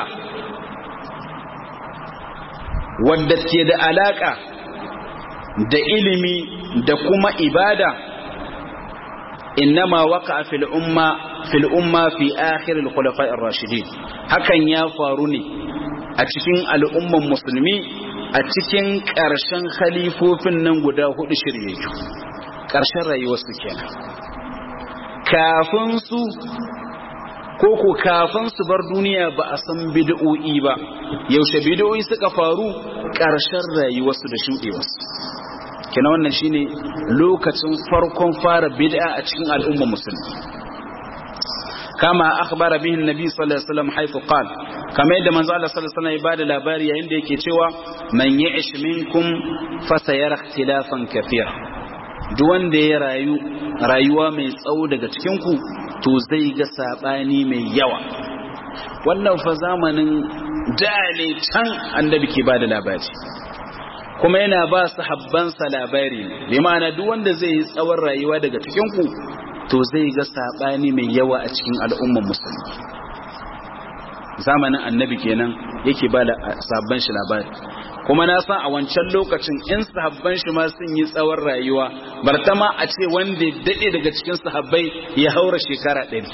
wadda ke da alaƙa da ilimi da kuma ibada innama waka fil umma fil umma fi akhir al khulafa ar rashidin hakan ya faru ne a cikin al'umman musulmi a cikin ƙarshen khalifofin nan guda hudu shiryayyu ƙarshen rayuwarsu kenan kafin su ko ko kafin su bar duniya ba a san bid'o'i ba yaushe bid'o'i suka faru ƙarshen rayuwarsu da shuɗewarsu kina wannan shine lokacin farkon fara bid'a a cikin al'umma musulmi kama akhbara bihi annabi sallallahu alaihi wasallam haythu qala kama yadda manzo Allah sallallahu alaihi wasallam ya bada labari yayin da yake cewa man ya'ish minkum fasayara ikhtilafan kathira duk wanda ya rayu rayuwa mai tsawo daga cikinku to zai ga sabani mai yawa wannan fa zamanin dale can annabi ke bada labari kuma yana ba su habbansa labari bi ma'ana duk wanda zai yi tsawon rayuwa daga cikinku to zai ga sabani mai yawa a cikin al'umman musulmi zamanin annabi kenan yake ba da sabban shi labari kuma na san a wancan lokacin in sahabban shi ma sun yi tsawon rayuwa bartama a ce wanda daɗe daga cikin sahabbai ya haura shekara ɗari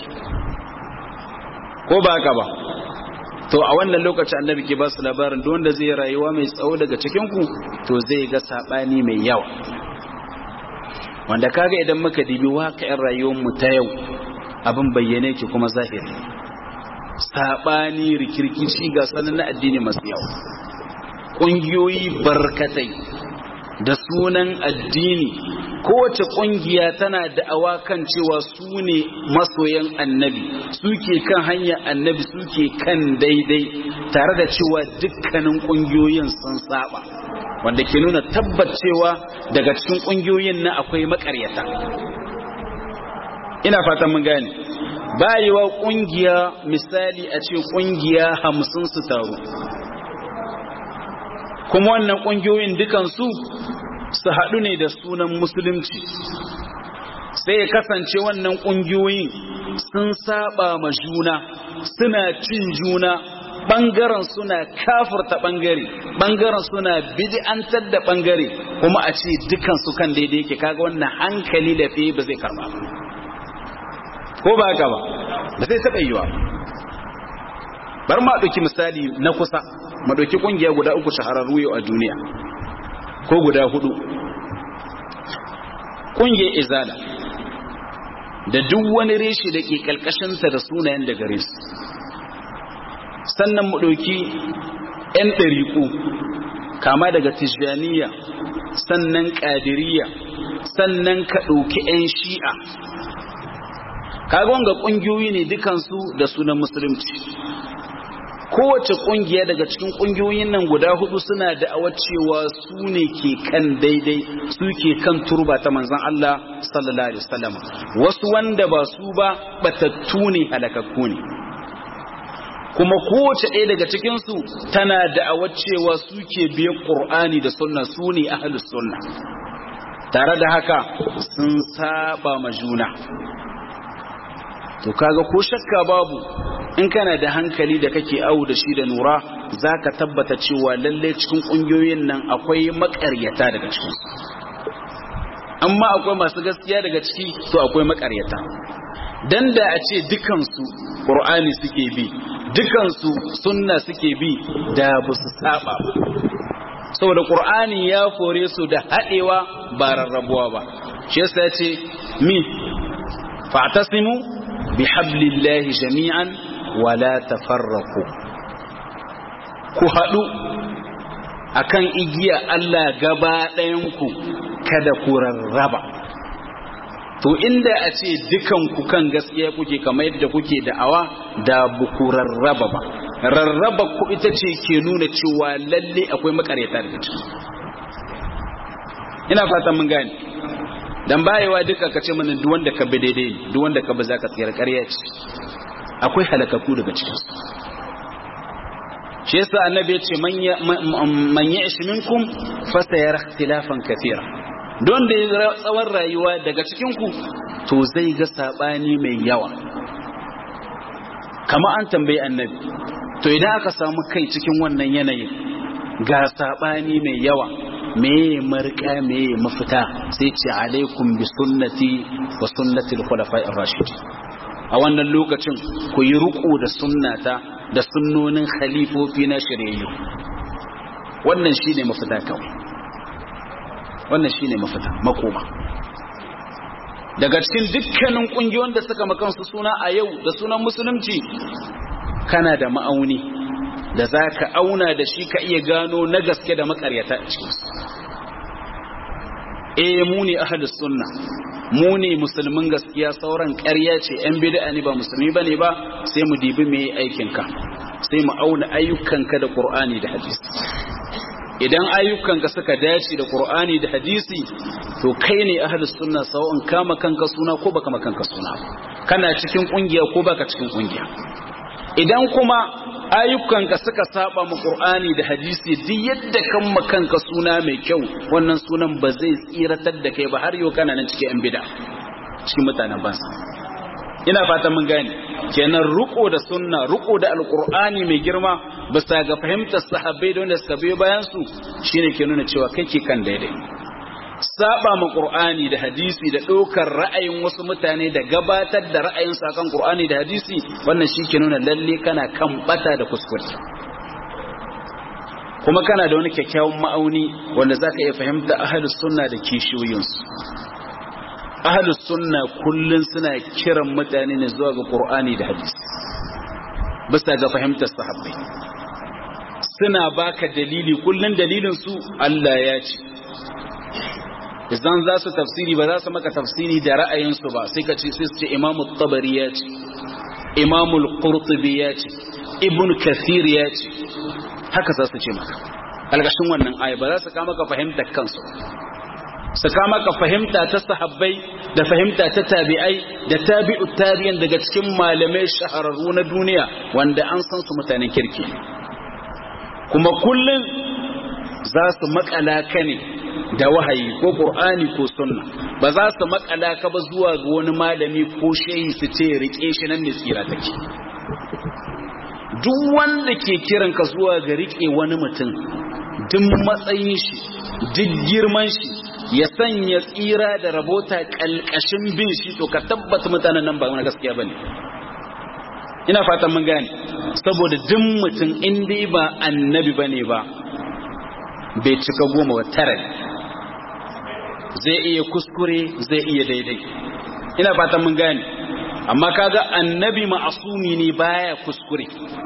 ko ba haka ba to a wannan lokacin annabi ke ba su labarin duk wanda zai rayuwa mai tsawo daga cikin ku to zai ga sabani mai yawa wanda kaga idan muka dibi waƙa'in rayuwar mu ta yau abin bayyane ki kuma zahiri sabani rikirkici ga sanan na addini masu yawa ƙungiyoyi barkatai da sunan addini kowace ƙungiya tana da'awa kan cewa su ne masoyan annabi suke kan hanya annabi suke kan daidai tare da cewa dukkanin ƙungiyoyin sun saba wanda ke nuna tabbacewa daga cikin ƙungiyoyin na akwai makaryata ina fatan mun gane bayewa ƙungiya misali a ce ƙungiya hamsin su taru kuma wannan ƙungiyoyin dukansu su haɗu ne da sunan musulunci sai ya kasance wannan ƙungiyoyin sun saba ma juna suna cin juna ɓangaren suna kafurta ɓangare ɓangaren suna bid'antar da ɓangare kuma a ce dukansu kan daidai yake kaga wannan hankali da fiye ba zai karba ba ko ba haka ba ba zai taɓa yiwa bar ma ɗauki misali na kusa ma ɗauki ƙungiya guda uku shahararru yau a duniya ko guda hudu ƙungiyar izala da duk wani reshe da ke ƙalƙashinsa da sunayen da gare su sannan mu ɗauki 'yan ɗariƙu kama daga tijjaniya sannan ƙadiriya sannan ka ɗauki 'yan shi'a kaga wanga ƙungiyoyi ne dukansu da sunan musulunci kowace ƙungiya daga cikin ƙungiyoyin nan guda hudu suna da cewa su ne ke kan daidai su ke kan turba ta manzan Allah sallallahu alaihi wasallam wasu wanda ba su ba batattu ne halakakku ne kuma kowace ɗaya daga cikinsu tana da'awar cewa suke biyan ƙur'ani da sunna su ne ahalus sunna tare da haka sun saba ma juna to kaga ko shakka babu in kana da hankali da kake awu da shi da nura za ka tabbata cewa lalle cikin ƙungiyoyin nan akwai maƙaryata daga ciki amma akwai masu gaskiya daga ciki to akwai maƙaryata dan da a ce dukansu ƙur'ani suke bi dukansu sunna suke bi da ba su saba saboda ƙur'ani ya kore su da haɗewa ba rarrabuwa ba shi yasa ya ce mi fa'tasimu bi hablillahi jami'an wala tafarraqu ku haɗu akan igiya Allah gaba ɗayanku kada ku rarraba to inda a ce dukan ku kan gaskiya kuke kamar yadda kuke da'awa da buku rarraba ba rarraba ku ita ce ke nuna cewa lalle akwai makareta daga ciki ina fatan mun gane dan bayewa duka ka ce mana duk wanda ka bi daidai ne duk wanda ka bi zaka tsira ƙarya ce akwai halakaku daga cikin su shi yasa annabi ya ce man ya'ish minkum fa sayara ikhtilafan kathira don da ya tsawon rayuwa daga cikinku to zai ga saɓani mai yawa kama an tambayi annabi to idan aka samu kai cikin wannan yanayin ga saɓani mai yawa meye marka meye mafita sai ce alaikum bi sunnati wa sunnati al-khulafa'i ar-rashid a wannan lokacin ku yi ruku da sunnata da sunnonin khalifofi na shiryayyu wannan shine mafita kawai wannan shine mafita makoma daga cikin dukkanin kungiyoyin da suka makansu suna a yau da sunan musulunci kana da ma'auni da zaka auna da shi ka iya gano na gaske da makaryata a cikin su eh mu ne ahlus sunna mu ne musulmin gaskiya sauran ƙarya ce yan bid'a ne ba musulmi bane ba sai mu dibi me aikinka sai mu auna ayyukanka da qur'ani da hadisi idan ayyukanka suka dace da Qur'ani da hadisi to kai ne ahlus sunna sawa'un kama kanka suna ko baka kanka suna kana cikin kungiya ko baka cikin kungiya idan kuma ayyukanka suka saba mu Qur'ani da hadisi duk yadda kan kanka suna mai kyau wannan sunan ba zai tsiratar da kai ba har yau kana nan cikin yan bid'a cikin mutanen bansa ina fatan mun gane kenan ruko da sunna ruko da alqur'ani mai girma bisa ga fahimtar sahabbai da wanda suka biyo bayan su shine ke nuna cewa kake kan daidai saba ma qur'ani da hadisi da ɗaukar ra'ayin wasu mutane da gabatar da ra'ayin su akan qur'ani da hadisi wannan shi ke nuna lalle kana kan bata da kuskure kuma kana da wani kyakkyawan ma'auni wanda zaka iya fahimta ahlus sunna da kishiyoyinsu ahlus sunna kullun suna kiran mutane ne zuwa ga qur'ani da hadisi bisa ga fahimtar sahabbai suna baka dalili kullun dalilin su Allah ya ce idan za su tafsiri ba za su maka tafsiri da ra'ayinsu ba sai ka ce sai su ce imamu tabari ya ce imamu qurtubi ya ce ibn kathir ya ce haka za su ce maka algashin wannan aya ba za su kama ka fahimtar kansu su kama ka fahimta ta sahabbai da fahimta ta tabi'ai da tabi'u tabi'in daga cikin malamai shahararru na duniya wanda an san su mutanen kirki kuma kullum za su makala ka ne da wahayi ko qur'ani ko sunna ba za su makala ka ba zuwa ga wani malami ko shehi su ce rike shi nan ne tsira take duk wanda ke kiran ka zuwa ga rike wani mutum duk matsayin shi duk girman shi ya sanya tsira da rabota kalkashin bin shi to ka tabbata mutanen nan ba wani gaskiya bane ina fatan mun gane saboda duk mutum in dai ba annabi bane ba bai cika goma wa tara zai iya kuskure zai iya daidai ina fatan mun gane amma kaga annabi ma'asumi ne baya kuskure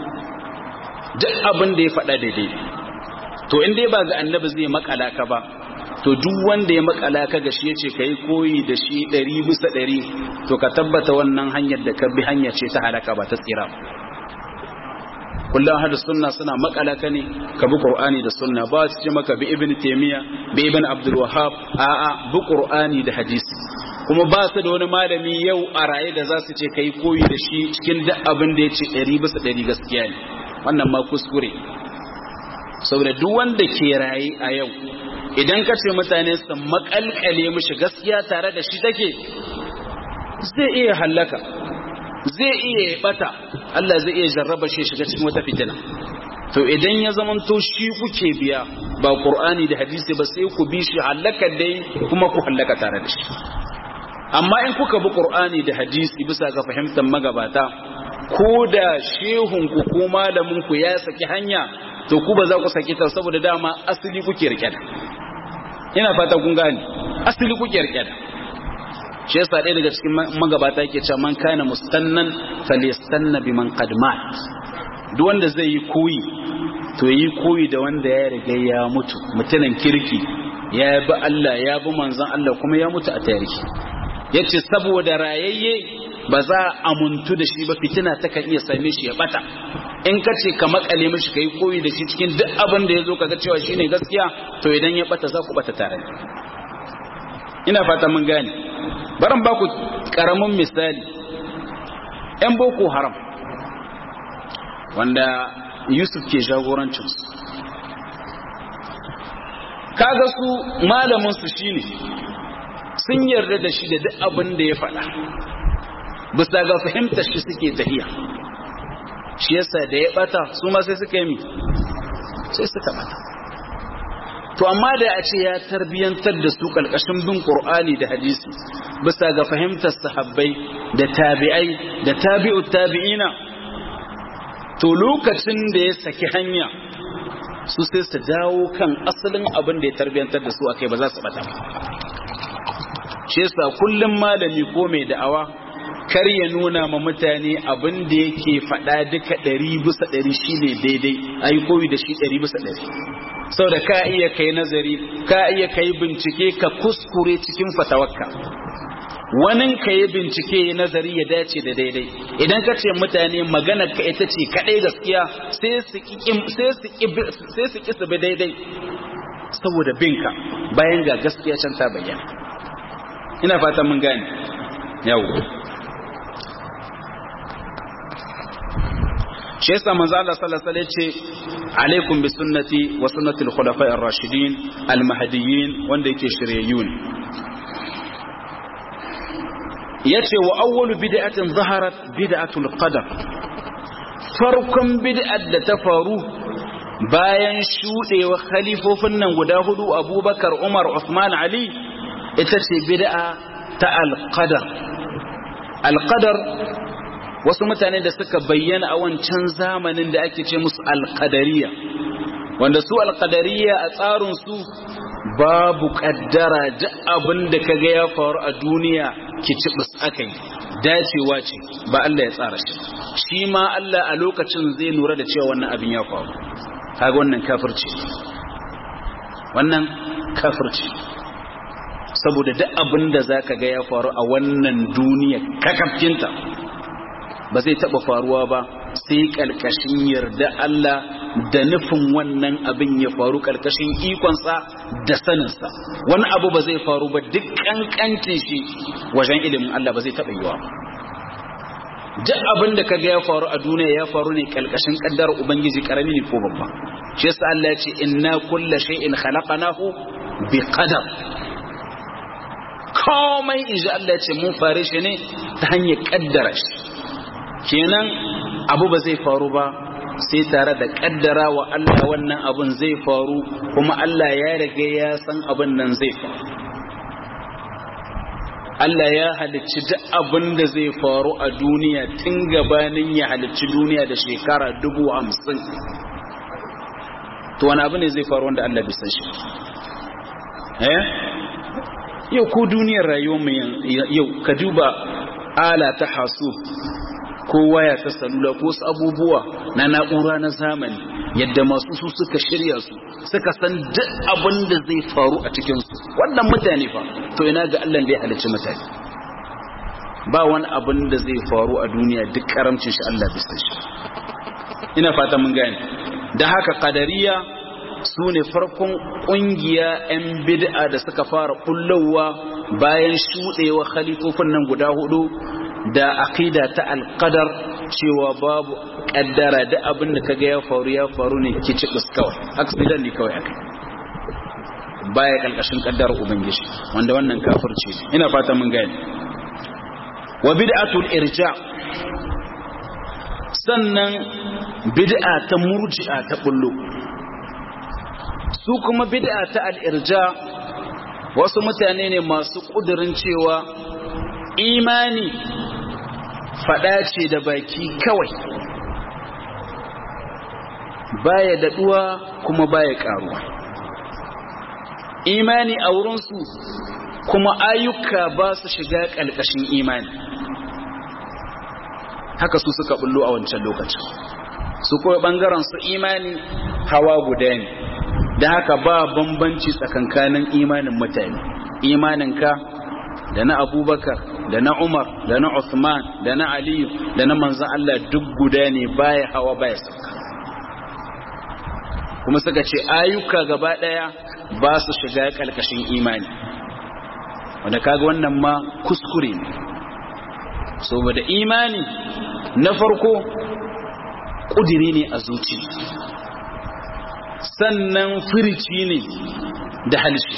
duk abin da ya faɗa daidai to in dai ba ga annabi zai makala ka ba to duk wanda ya makala ka ga shi yace kai koyi da shi ɗari bisa ɗari to ka tabbata wannan hanyar da ka bi hanya ce ta halaka ba ta tsira ba kullum hada sunna suna makala ka ne ka bi qur'ani da sunna ba su ce maka bi ibn taymiya bi ibn abdul wahhab a'a bi qur'ani da hadisi kuma ba su da wani malami yau a raye da za su ce kai koyi da shi cikin duk abin da ya ce ɗari bisa ɗari gaskiya ne wannan ma kuskure saboda duk wanda ke raye a yau idan ka ce mutane su makalkale mishi gaskiya tare da shi take zai iya hallaka zai iya bata Allah zai iya jarraba shi shiga cikin wata fitina to idan ya zamanto shi kuke biya ba qur'ani da hadisi ba sai ku bi shi hallaka dai kuma ku hallaka tare da shi amma in kuka bi qur'ani da hadisi bisa ga fahimtar magabata ko da shehun ku ko malamin ku ya saki hanya to ku ba za ku saki ta saboda dama asali kuke rike da ina fata kun gane asali kuke rike da shi yasa ɗaya daga cikin magabata yake cewa man kana mustannan falyastanna biman qad mat duk wanda zai yi koyi to yi koyi da wanda ya riga ya mutu mutumin kirki ya bi Allah ya bi manzon Allah kuma ya mutu a tarihi yace saboda rayayye ba za a amuntu da shi ba fitina ta kan iya same shi ya bata in ka ce ka makale mishi kai koyi da shi cikin duk abin da ya zo kaga cewa shine gaskiya to idan ya bata za ku bata tare ina fata mun gane baran ba ku karamin misali yan boko haram wanda yusuf ke jagorancin su kaga su malamin su shine sun yarda da shi da duk abin da ya faɗa bisa ga fahimtar shi suke tafiya shi yasa da ya bata su ma sai suka yi mi sai suka bata to amma da a ce ya tarbiyantar da su kalkashin bin qur'ani da hadisi bisa ga fahimtar sahabbai da tabi'ai da tabi'u tabi'ina to lokacin da ya saki hanya su sai su dawo kan asalin abin da ya tarbiyantar da su akai ba za su bata ba shi yasa kullum malami ko mai da'awa kar ya nuna ma mutane abin da yake faɗa duka ɗari bisa ɗari shine daidai ayi koyi da shi ɗari bisa ɗari sau da ka iya kai nazari ka iya kai bincike ka kuskure cikin fatawakka wani ka yi bincike ya nazari ya dace da daidai idan ka ce mutane magana ka ita ce kaɗai gaskiya sai su ƙi su bi daidai saboda binka bayan ga gaskiya can ta bayyana ina fatan mun gane yau shi yasa manzo Allah sallallahu alaihi wasallam ce alaikum bi sunnati wa sunnati al-khulafa'i ar-rashidin al-mahdiyyin wanda yake shiryayyun yace wa awwalu bid'atin zaharat bid'atul qadar farkon bid'at da ta faru bayan shudewa khalifofin nan guda hudu Abubakar Umar Uthman Ali ita ce bid'a ta al-qadar al-qadar wasu mutane da suka bayyana a wancan zamanin da ake ce musu alƙadariya wanda su alƙadariya a tsarinsu babu ƙaddara duk abin da ka ga ya faru a duniya ki ci aka yi dacewa ce ba Allah ya tsara shi shi ma Allah a lokacin zai lura da cewa wannan abin ya faru kaga wannan kafirci wannan kafirci saboda duk abin da zaka ga ya faru a wannan duniya kakafkinta ba zai taba faruwa ba sai kalkashin yarda Allah da nufin wannan abin ya faru kalkashin ikonsa da saninsa wani abu ba zai faru ba duk kankancin shi wajen ilimin Allah ba zai taba yiwa ba duk abin da kaga ya faru a duniya ya faru ne kalkashin kaddar ubangiji karami ne ko babba shi yasa Allah ya ce inna kulla shay'in khalaqnahu bi qadar komai inji Allah ce mun fare shi ne ta hanyar kaddara shi kenan abu ba zai faru ba sai tare da kaddara wa Allah wannan abun zai faru kuma Allah ya riga ya san abin nan zai faru Allah ya halicci duk abin da zai faru a duniya tun gabanin ya halicci duniya da shekara dubu hamsin to wani abu ne zai faru wanda Allah bisa shi eh yau ko duniyar rayuwarmu yau ka duba ala ta hasu ko waya ta salula ko wasu abubuwa na na'ura na zamani yadda masu su suka shirya su suka san duk abin da zai faru a cikinsu wannan mutane fa to ina ga Allah da ya halicci mutane ba wani abin da zai faru a duniya duk karamcin shi Allah bisa shi ina fata mun gane da haka qadariya su ne farkon ƙungiya 'yan bid'a da suka fara kullowa bayan shuɗewa khalifofin nan guda hudu da aqida ta alqadar cewa babu kaddara da abin da kaga ya faru ya faru ne kici kawai accident ne kawai akai baya kalkashin kaddar ubangiji wanda wannan kafirci ina fata mun gane wa bid'atul irja sannan bid'a ta murji'a ta bullo su kuma bid'a ta al-irja wasu mutane ne masu kudirin cewa imani faɗa ce da baki kawai baya daɗuwa kuma baya ƙaruwa imani a wurinsu kuma ayyuka ba su shiga ƙalƙashin imani haka su suka bullo a wancan lokacin su kawai ɓangaren su imani hawa guda ne da haka ba bambanci tsakankanin imanin mutane imaninka da na abubakar da na umar da na Uthman da na aliyu da na manzan Allah duk guda ne baya hawa baya sauka kuma suka ce ayyuka gaba daya ba su shiga kalkashin imani wanda kaga wannan ma kuskure ne saboda imani na farko kudiri ne a zuci sannan firici ne da halshe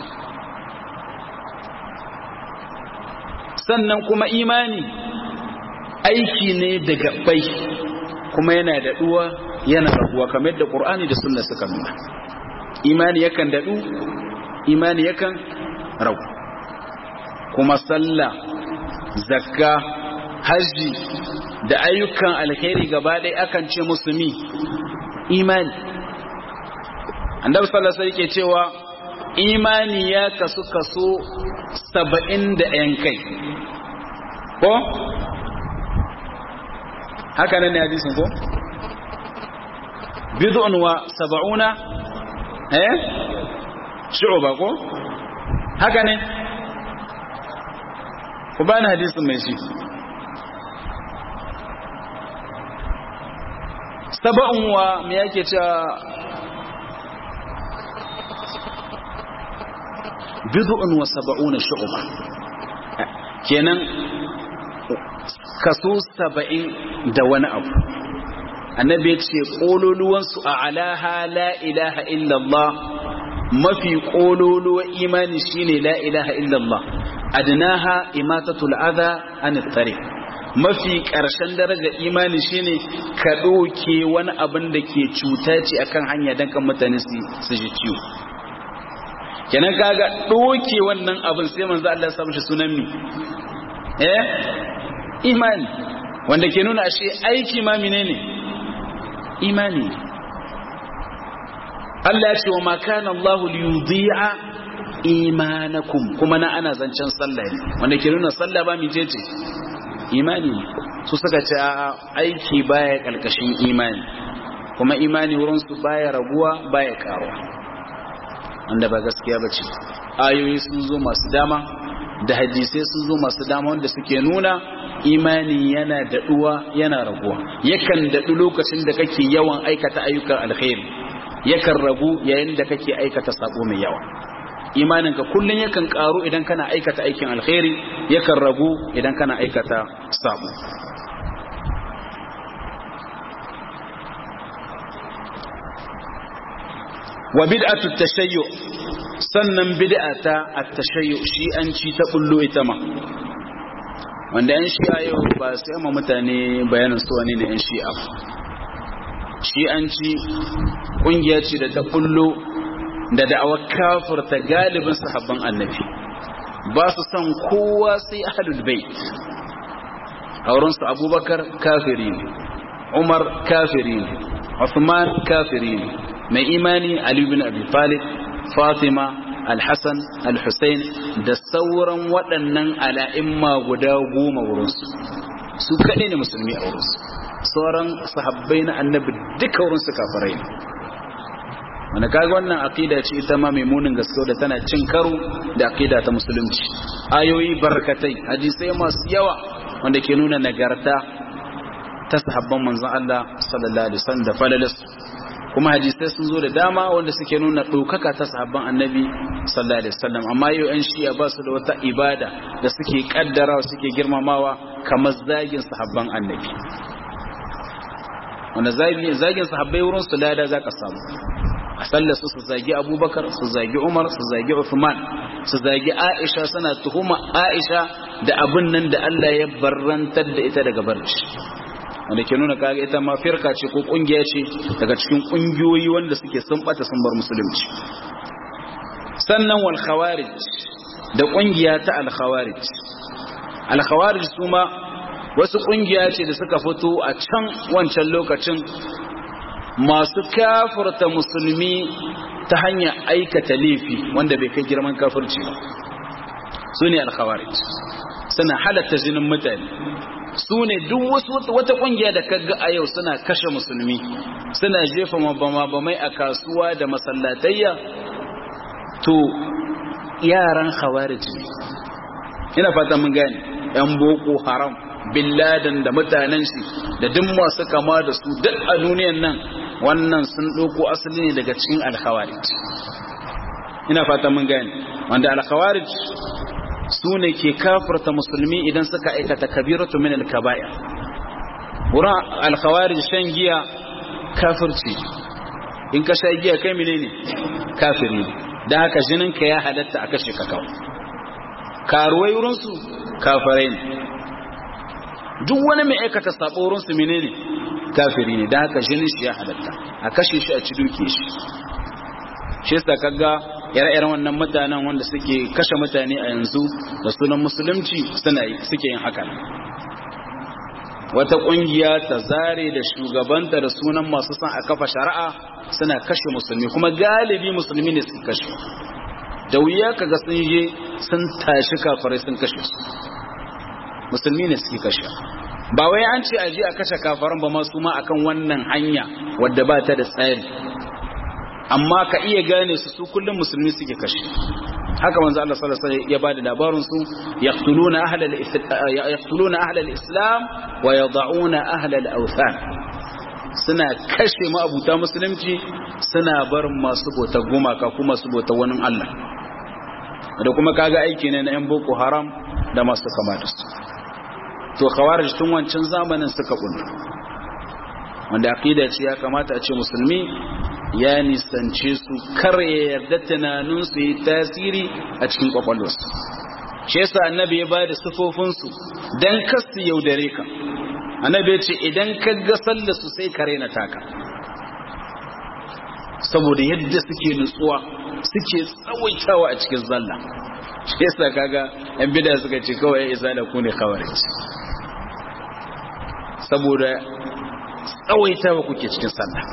sannan kuma imani aiki ne da gabbai kuma yana daɗuwa yana raguwa kamar yadda ƙur'ani da sunna suka nuna imani yakan daɗu imani yakan ragu kuma sallah zakka hajji da ayyukan alkhairi gaba ɗaya akan ce musu mi imani annabi sallallahu alaihi wasallam cewa imani ya kasu kaso saba'in da ‘yan kai ko? haka nan ne hadisin ko? bid'un wa saba'una eh shu'ba ko? haka ne ku bani hadisin mai shi saba'un wa me yake cewa bid'un wa saba'una shu'ba kenan kaso saba'in da wani abu annabi ya ce kololuwansu a alaha la ilaha illallah mafi kololuwa imani shine la ilaha illallah adnaha imatatul adha an tariq mafi ƙarshen daraja imani shine ka ɗauke wani abin da ke cuta ce akan hanya don kan mutane su ji ciwo kenan kaga ɗauke wannan abin sai manzo Allah ya samu shi sunan mi eh imani wanda ke nuna ashe aiki ma menene imani Allah ya ce wa ma kana Allah liyudhi'a imanakum kuma na ana zancen sallah ne wanda ke nuna sallah ba mi jeje imani su suka ce aiki baya kalkashin imani kuma imani wurin su baya raguwa baya karuwa wanda ba gaskiya bace ayoyi sun zo masu dama da hadisai sun zo masu dama wanda suke nuna imani yana daɗuwa yana raguwa yakan daɗu lokacin da kake yawan aikata ayyukan alkhairi yakan ragu yayin da kake aikata sabo mai yawa imaninka kullum yakan karu idan kana aikata aikin alkhairi yakan ragu idan kana aikata sabo wa bid'atu tashayyu sannan bid'a ta at-tashayyu shi'anci ta bullo ita ma wanda yan shi'a yau ba sai ma mutane bayanin su wani ne yan shi'a shi'anci kungiya ce da ta bullo da da'awar kafirta galibin sahabban annabi ba su son kowa sai ahlul bait aurensu abubakar kafiri ne umar kafiri ne Uthman kafiri ne mai imani Ali bin Abi Talib Fatima Al-Hassan Al-Hussein da sauran waɗannan ala'imma guda goma wurinsu su kaɗai ne musulmi a wurinsu sauran sahabbai na annabi duka wurinsu kafirai ne wanda kaga wannan aqida ce ita ma mai munin gaske da tana cin karo da aqida ta musulunci ayoyi barkatai hadisai masu yawa wanda ke nuna nagarta ta sahabban manzon Allah sallallahu alaihi wasallam da falalas kuma hadisai sun zo da dama wanda suke nuna ɗaukaka ta sahabban annabi sallallahu alaihi wasallam amma yau yan shi'a ba su da wata ibada da suke kaddarawa suke girmamawa kamar zagin sahabban annabi wanda zagin sahabbai wurin su lada zaka samu a sallar su su zagi abubakar su zagi umar su zagi uthman su zagi aisha suna tuhuma aisha da abin nan da Allah ya barrantar da ita daga barci wanda ke nuna kaga ita ma firka ce ko kungiya ce daga cikin kungiyoyi wanda suke sun bata sun bar musulunci sannan wal khawarij da kungiya ta al khawarij al khawarij kuma wasu kungiya ce da suka fito a can wancan lokacin masu kafirta musulmi ta hanyar aikata laifi wanda bai kai girman kafirci ba su ne al khawarij suna halatta jinin mutane su ne duk wasu wata kungiya da kaga a yau suna kashe musulmi suna jefa mabamai a kasuwa da masallatayya to yaran khawarij ne ina fata mun gane yan boko haram bin laden da mutanen shi da duk masu kama da su duk a duniyan nan wannan sun ɗauko asali ne daga cikin alkhawarij ina fata mun gane wanda alkhawarij su ne ke kafirta musulmi idan suka aikata kabiratu min al-kaba'ir wurin al-khawarij shan giya kafirci in ka sha giya kai menene kafiri ne dan haka jinin ka ya halatta a kashe ka kawai karuwai wurin su kafirai ne duk wani mai aikata sabo wurin su menene kafiri ne dan haka jinin shi ya halatta a kashe shi a ci duke shi shi yasa kaga ire-iren wannan mutanen wanda suke kashe mutane a yanzu da sunan musulunci suna suke yin haka wata kungiya ta zare da shugabanta da sunan masu son a kafa shari'a suna kashe musulmi kuma galibi musulmi ne suka kashe da wuya kaga sun je sun tashi kafirai sun kashe su musulmi ne suke kashe ba wai an ce aje a kashe kafaran ba ma su ma akan wannan hanya wadda ba ta da tsari amma ka iya gane su su kullum musulmi suke kashe haka manzo Allah sallallahu alaihi wasallam ya bada labarin su yaqtuluna ahlal yaqtuluna ahlal islam wa yad'una ahlal awthan suna kashe abuta musulunci suna bar masu bota gumaka kuma su bota wani Allah da kuma kaga aiki ne na yan boko haram da masu kama da su to khawarij tun wancan zamanin suka kullu wanda aqida ce ya kamata a ce musulmi ya nisance su kar ya yarda tunaninsu yi tasiri a cikin kwakwalwarsu shi yasa annabi ya bada sufofinsu dan kasu yaudare ka annabi ya ce idan ka ga sallar su sai kare na taka saboda yadda suke nutsuwa suke tsawaitawa a cikin zalla shi yasa kaga yan bida suka ce kawai ya isa da ku ne kawai saboda tsawaitawa kuke cikin sallah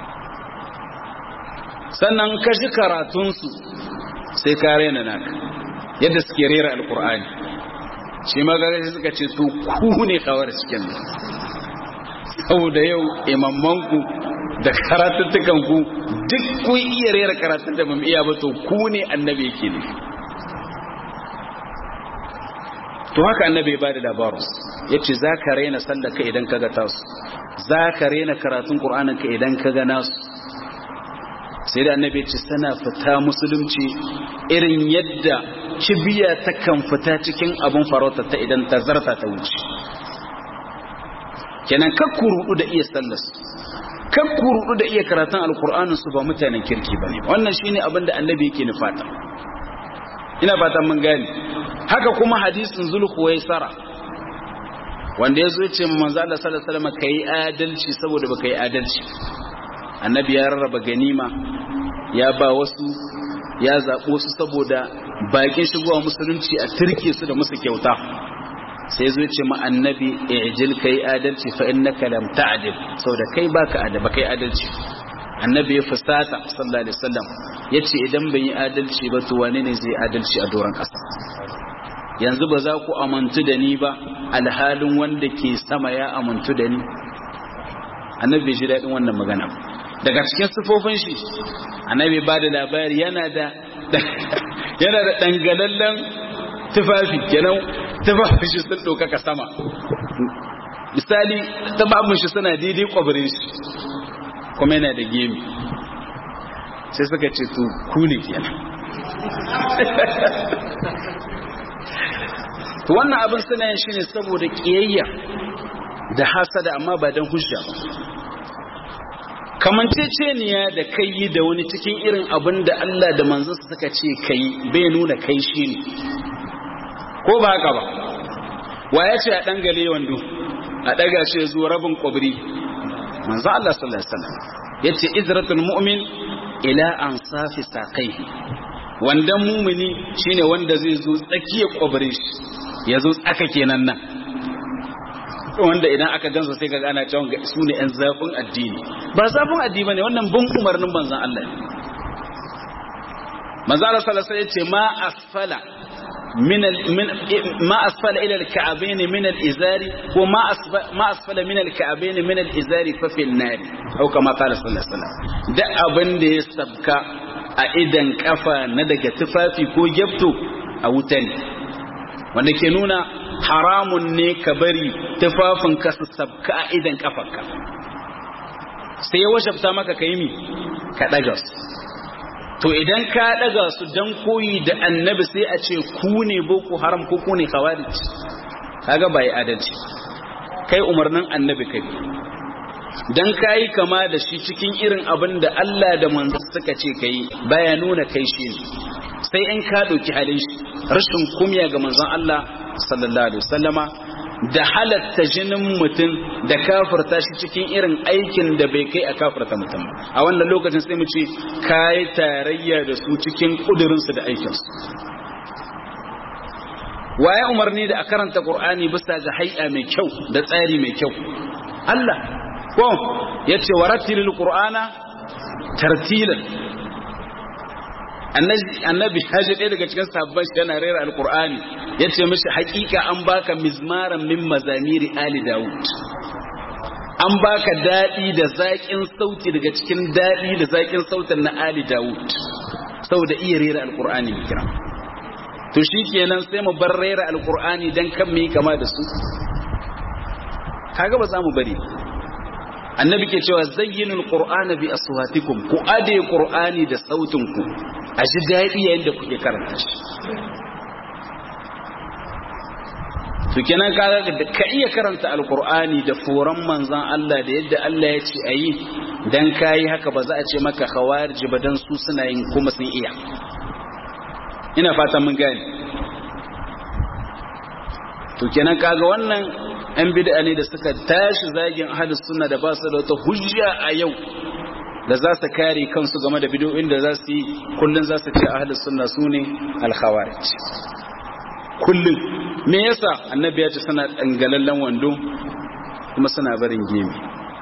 sannan ka ji karatunsu sai ka rena naka yadda suke rera alkur'ani shi magana suka ce to ku ne kawar cikin saboda yau imammanku da karatuttukanku duk kun iya rera karatun da mun iya ba to ku ne annabi yake ne to haka annabi ya bada labarin ya ce za ka raina sallaka idan ka ga tasu za ka raina karatun ƙur'aninka idan ka ga nasu sai da annabi ce sana fita musulunci irin yadda kibiya ta kan fita cikin abin farauta ta idan ta zarta ta wuce kenan ka kurudu da iya sallas kan kurudu da iya karatun alkur'anin su ba mutanen kirki ba ne wannan shine abin da annabi yake nufata ina fatan mun gane haka kuma hadisin zulhuwaisara wanda ya zo ya ce manzo Allah sallallahu alaihi wasallam kai adalci saboda baka yi adalci annabi ya rarraba ganima ya ba wasu ya zaɓo su saboda bakin shigowa musulunci a turke su da musu kyauta sai zo ce ma annabi ijil kai adalci fa innaka lam ta'dil saboda kai baka adaba kai adalci annabi ya fusata sallallahu alaihi wasallam yace idan ban yi adalci ba to wane ne zai adalci a doron ƙasa yanzu ba za ku amantu da ni ba alhalin wanda ke sama ya amantu da ni annabi ji daɗin wannan magana daga cikin sifofin shi annabi ba da labari yana da yana da dangalallen tufafi kenan tufafin shi sun ɗaukaka sama misali tufafin shi suna daidai kwabirin shi kuma yana da gemi sai suka ce to ku ne kenan to wannan abin suna yin shi ne saboda ƙiyayya da hasada amma ba don hujja ba kamanceceniya da kai yi da wani cikin irin abin da Allah da manzansa suka ce kai bai nuna kai shi ne ko ba haka ba wa ya ce a ɗangale wando a ɗaga shi zuwa rabin ƙwabri manzo Allah sallallahu alaihi wasallam ya ce izratul mu'min ila an safi saƙai wandan mumini shine wanda zai zo tsakiyar ƙwabri ya zo tsaka kenan nan wanda idan aka gansa sai ka gana cewa su ne ‘yan zafin addini ba zafin addini ba ne wannan bin umarnin manzan Allah ne manzan Allah salasa ya ce ma asfala ma asfala ila al-ka'abaini min al-izari ko ma asfala min al-ka'abaini min al-izari fa fil nar au kama qala sallallahu alaihi wasallam da abin da ya sabka a idan kafa na daga tufafi ko gyafto a wuta ne wanda ke nuna haramun ne ka bari tufafinka su sabka a idan kafarka sai ya washafta maka ka yi mi ka ɗaga su to idan ka ɗaga su don koyi da annabi sai a ce ku ne boko haram ko ku ne khawarij kaga bai adalci kai umarnin annabi kai dan kayi kama da shi cikin irin abin da Allah da manzo suka ce kai baya nuna kai shi ne sai in ka ɗauki halin shi rashin kumya ga manzon Allah sallallahu alaihi wasallama da halatta jinin mutum da kafirta shi cikin irin aikin da bai kai a kafirta mutum a wannan lokacin sai mu ce kai tarayya da su cikin kudurinsu da aikinsu waye umarni da a karanta qur'ani bisa ga hay'a mai kyau da tsari mai kyau Allah ko yace warattilil qur'ana tartilan annabi haji ɗaya daga cikin sabon shi yana rera alkur'ani ya ce mishi hakika an baka mizmaran min mazamiri ali dawud an baka daɗi da zaƙin sauti daga cikin daɗi da zaƙin sautin na ali dawud saboda iya rera alkur'ani mai kira to shi kenan sai mu bar rera alkur'ani don kan mu yi kama da su kaga ba za mu bari annabi ke cewa zayyinul qur'ana bi aswatikum ku ade qur'ani da sautin ku a ji daɗi yayin da kuke karanta shi to kenan kaga da ka iya karanta alqur'ani da foran manzon Allah da yadda Allah ya ce ayi dan kai haka ba za a ce maka khawarij ba dan su suna yin kuma sun iya ina fatan mun gane to kenan kaga wannan yan bid'a ne da suka tashi zagin ahlus sunna da ba su da wata hujja a yau da za su kare kansu game da bid'o'in da za su yi kullun za su ce ahlus sunna sune al-khawarij kullun me yasa annabi ya ce suna dangalallen wando kuma suna barin gemi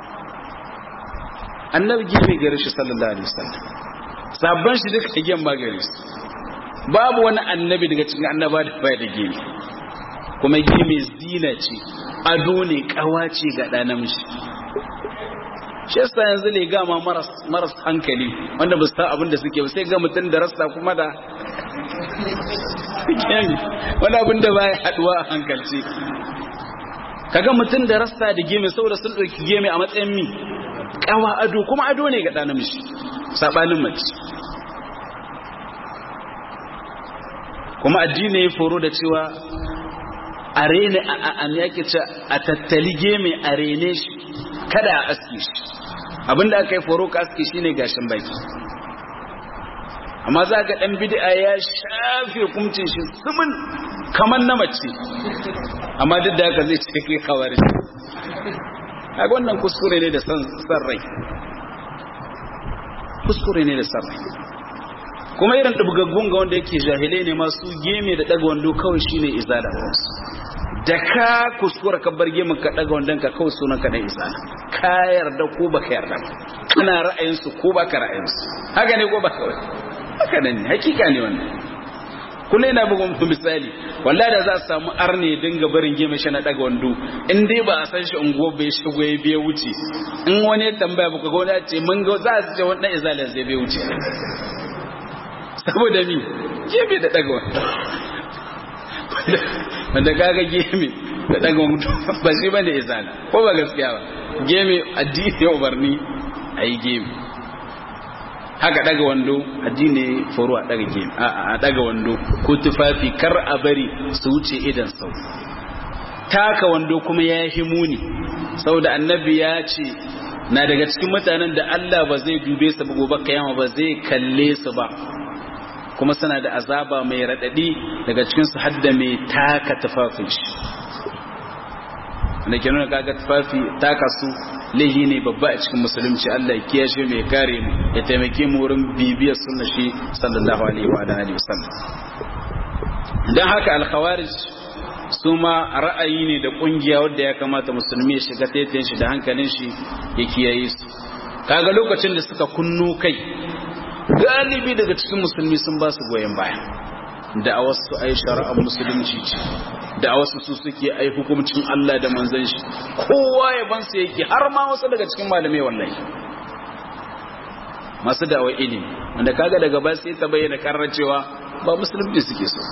annabi gemi gare shi sallallahu alaihi wasallam sabban shi duka gem ma gare shi babu wani annabi daga cikin annaba da bai da gemi kuma gemi zina ce ado ne kawace ga ɗa namiji shi yasa yanzu ne gama maras maras hankali wanda ba su san abin da suke ba sai ga mutum da rasta kuma da wani abin da baya haduwa a hankalci kaga mutum da rasta da geme saboda sun ɗauki geme a matsayin mi kawa ado kuma ado ne ga ɗa namiji saɓanin mace kuma addini ya foro da cewa a rene a yake ce a tattali geme a rene shi kada a aske shi abinda aka yi foro ka aski shine gashin baki amma za ga dan bid'a ya shafe kumcin shi sumin kamar na mace amma duk da haka zai ce kai kawari kaga wannan kuskure ne da san rai kuskure ne da san rai kuma irin dubgaggun ga wanda yake jahilai ne masu geme da daga wando kawai shine izala wasu da ka kuskura ka bar gemin ka daga wandon ka kawai sunan ka na izala ka yarda ko baka yarda kana ra'ayin su ko baka ra'ayin su haka ne ko baka wai haka ne hakika ne wannan kullum yana bugun muku misali wallahi da za a samu arne dinga barin gemin shi na daga wando in dai ba a san shi unguwar bai shigo ya biya wuce in wani ya tambaya baka ga wani ya ce mun ga za su ce wannan izalin zai bai wuce saboda mi gemi da daga wando wanda kaga gemi da daga wando ba shi bane izala ko ba gaskiya ba gemi addini ya umarni a yi gemi haka daga wando addini foro a daga gemi a daga wando ko tufafi kar a bari su wuce idan sau taka wando kuma ya yi muni saboda annabi ya ce na daga cikin mutanen da Allah ba zai dube su ba gobe kiyama ba zai kalle su ba kuma suna da azaba mai raɗaɗi daga cikinsu hadda mai taka tufafin shi wanda ke nuna kaga tufafi taka su laihi ne babba a cikin musulunci Allah ya kiyashe mai kare mu ya taimake mu wurin bibiyar sunna shi sallallahu alaihi wa alihi wasallam dan haka al-khawarij su ma ra'ayi ne da kungiya wanda ya kamata musulmi ya shiga taitayen shi da hankalin shi ya kiyaye su kaga lokacin da suka kunno kai galibi daga cikin musulmi sun ba su goyon baya da a wasu ai shari'ar musulunci ce da a wasu su suke ai hukumcin Allah da manzon shi kowa ya ban su yake har ma wasu daga cikin malamai wallahi masu da'awar ilimi wanda kaga daga ba sai ta bayyana karar cewa ba musulunci suke so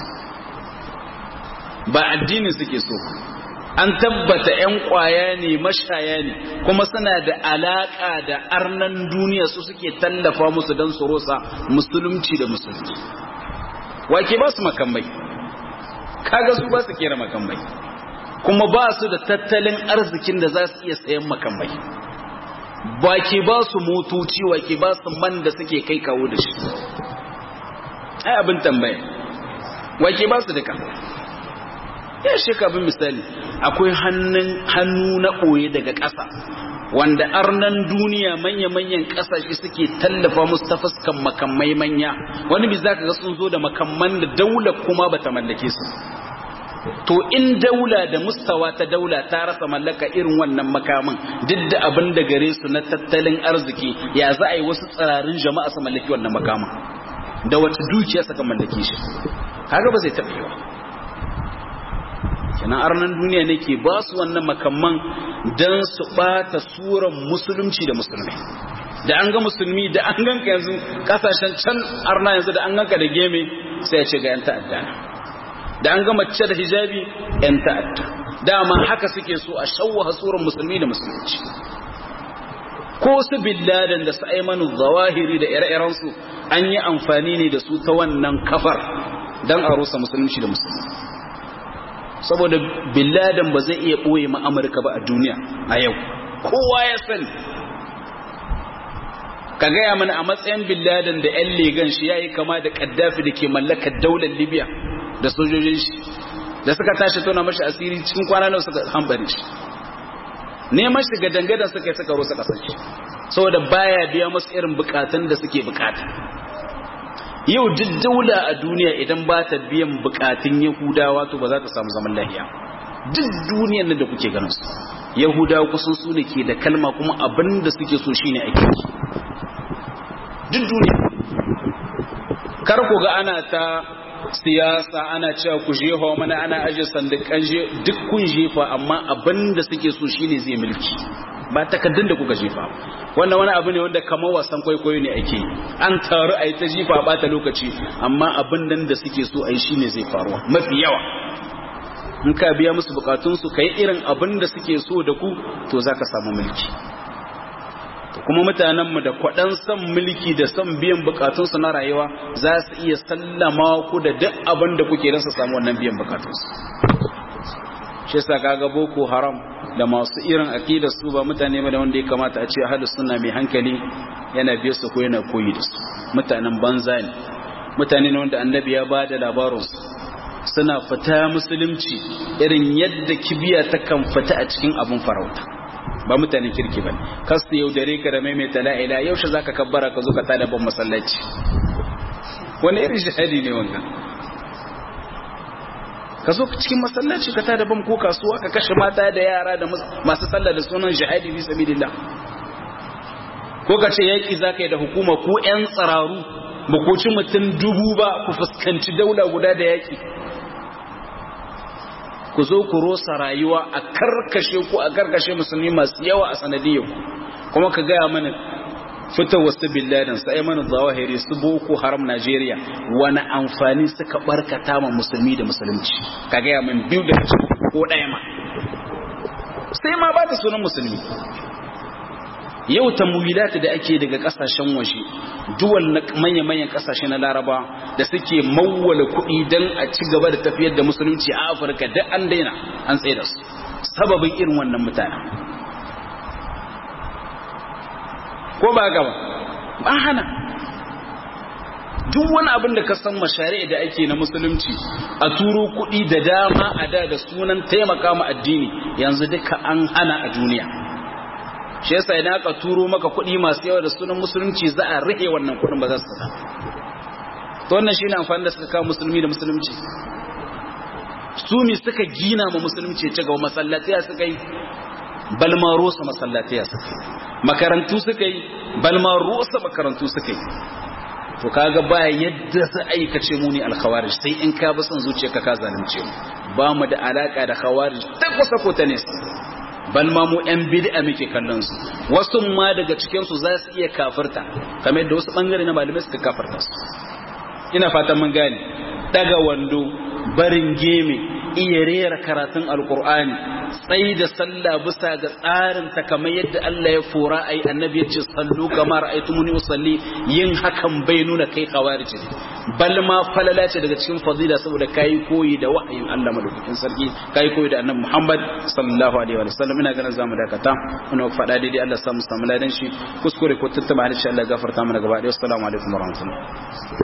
ba addini suke so an tabbata 'yan kwaya ne mashaya ne kuma suna da alaka da arnan duniya su suke tallafa musu don su rosa musulunci da musulunci wake ba su makamai kaga su ba su kera makamai kuma ba su da tattalin arzikin da za su iya sayan makamai wake ba su motoci wake ba su man da suke kai kawo da shi ai abin tambaya wake ba su duka ya sheka bin misali akwai hannu na ɓoye daga ƙasa wanda arnan duniya manya-manyan ƙasashe suke tallafa musu ta fuskan makamai manya wani bi za ka ga sun zo da makamman da daula kuma bata mallake su to in daula da mustawa ta daula ta rasa mallaka irin wannan makamin duk da abin da gare su na tattalin arziki ya za a yi wasu tsirarin jama'a su mallaki wannan makamin da wata dukiya suka mallake shi kaga ba zai taɓa yiwa kenan arnan duniya ne ke ba su wannan makamman don su ɓata suran musulunci da musulmai da an ga musulmi da an ganka yanzu kasashen can arna yanzu da an ganka da geme sai ya ce ga 'yan ta'adda da an ga mace da hijabi 'yan ta'adda dama haka suke so a shawwaha suran musulmi da musulunci ko su billadan da su aimanu zawahiri da ire-irensu an yi amfani ne da su ta wannan kafar don a rusa musulunci da musulmi saboda billadan ba zai iya ɓoye ma amurka ba a duniya a yau kowa ya sani ka gaya mana a matsayin billadan da 'yan legan shi ya yi kama da kaddafi da ke mallakar daular libya da sojojin shi da suka tashi tona mashi asiri cikin kwana nawa suka hambare shi neman shiga dangadan suka yi suka rusa kasar shi saboda baya biya masu irin bukatun da suke bukata yau duk daula a duniya idan ba ta biyan bukatun yahudawa to ba za ta samu zaman lahiya duk duniyar nan da kuke ganin su yahudawa kusan su ne ke da kalma kuma abin da suke so shine ake su duk duniya kar ku ga ana ta siyasa ana cewa ku jefa mana ana aje sandukan je duk kun jefa amma abin da suke so shine zai mulki ba takaddun da kuka jefa wannan wani abu ne wanda kamar wasan kwaikwayo ne ake an taru a yi ta jifa ba ta lokaci amma abin nan da suke so a yi shine zai faruwa mafi yawa in ka biya musu bukatunsu ka yi irin abin da suke so da ku to za ka samu mulki kuma mutanenmu da kwaɗan son mulki da son biyan bukatunsu na rayuwa za su iya sallama ku da duk abin da kuke don su samu wannan biyan bukatunsu shi sa kaga boko haram da masu irin aqida su ba mutane ba da wanda ya kamata a ce ahlus sunna mai hankali yana biye su ko yana koyi da su mutanen banza ne mutane ne wanda annabi ya ba da labarin su suna fita musulunci irin yadda kibiya ta kan fita a cikin abun farauta ba mutanen kirki ba kasu yaudare ka da maimaita la'ila yaushe zaka kabbara ka zo ka tada ban masallaci wani irin shahadi ne wannan ka zo cikin masallaci ka tada bam ko kasuwa ka kashe mata da yara da masu sallah da sunan jihadi fi sabilillah ko ka ce yaki zaka yi da hukuma ko yan tsararu ba ko ci mutum dubu ba ku fuskanci daula guda da yaki ku zo ku rosa rayuwa a karkashe ku a karkashe musulmi masu yawa a sanadiyar kuma ka gaya mana fita wasu billadin sai mana zawahiri su boko haram Najeriya wani amfani suka barkata ma musulmi da musulunci ka gaya min biyu da ko ɗaya ma sai ma ba ta sunan musulmi yau tamwilata da ake daga kasashen waje duwal na manya-manyan kasashe na laraba da suke mawwala kuɗi don a ci gaba da tafiyar da musulunci a afirka da an daina an tsaye da su sababin irin wannan mutane ko ba gaba ba hana duk wani abin da ka san mashari'a da ake na musulunci a turo kuɗi da dama a da da sunan taimaka ma addini yanzu duka an hana a duniya shi yasa idan aka turo maka kuɗi masu yawa da sunan musulunci za a rike wannan kuɗin ba za su saka to wannan shine amfani da suka kawo musulmi da musulunci su mi suka gina ma musulunci ci gaba masallatiya suka yi balma rosa masallatiya suka yi makarantu suka yi balma rosa makarantu suka yi to kaga ba yadda za a yi kace mu ne alkhawarij sai in ka bi son zuciyarka ka zalunce mu ba mu da alaka da khawarij ta kusa ko ta nesa bal ma mu yan bid'a muke kallon su wasu ma daga cikin su za su iya kafirta kamar yadda wasu bangare na malamai suka kafirta su ina fatan mun gane daga wando barin geme iya rera karatun alkur'ani tsayi da sallah bisa ga tsarin ta kamar yadda Allah ya fora ai annabi ya ce sallu kama ra'aytumuni usalli yin hakan bai nuna kai khawarij ne bal ma falala ce daga cikin fadila saboda kai koyi da wahayin Allah madaukakin sarki kai koyi da annabi Muhammad sallallahu alaihi wa sallam ina ganin zamu dakata muna faɗa daidai Allah samu samu ladan shi kuskure ko tattaba insha Allah gafarta mana gaba ɗaya assalamu alaikum warahmatullahi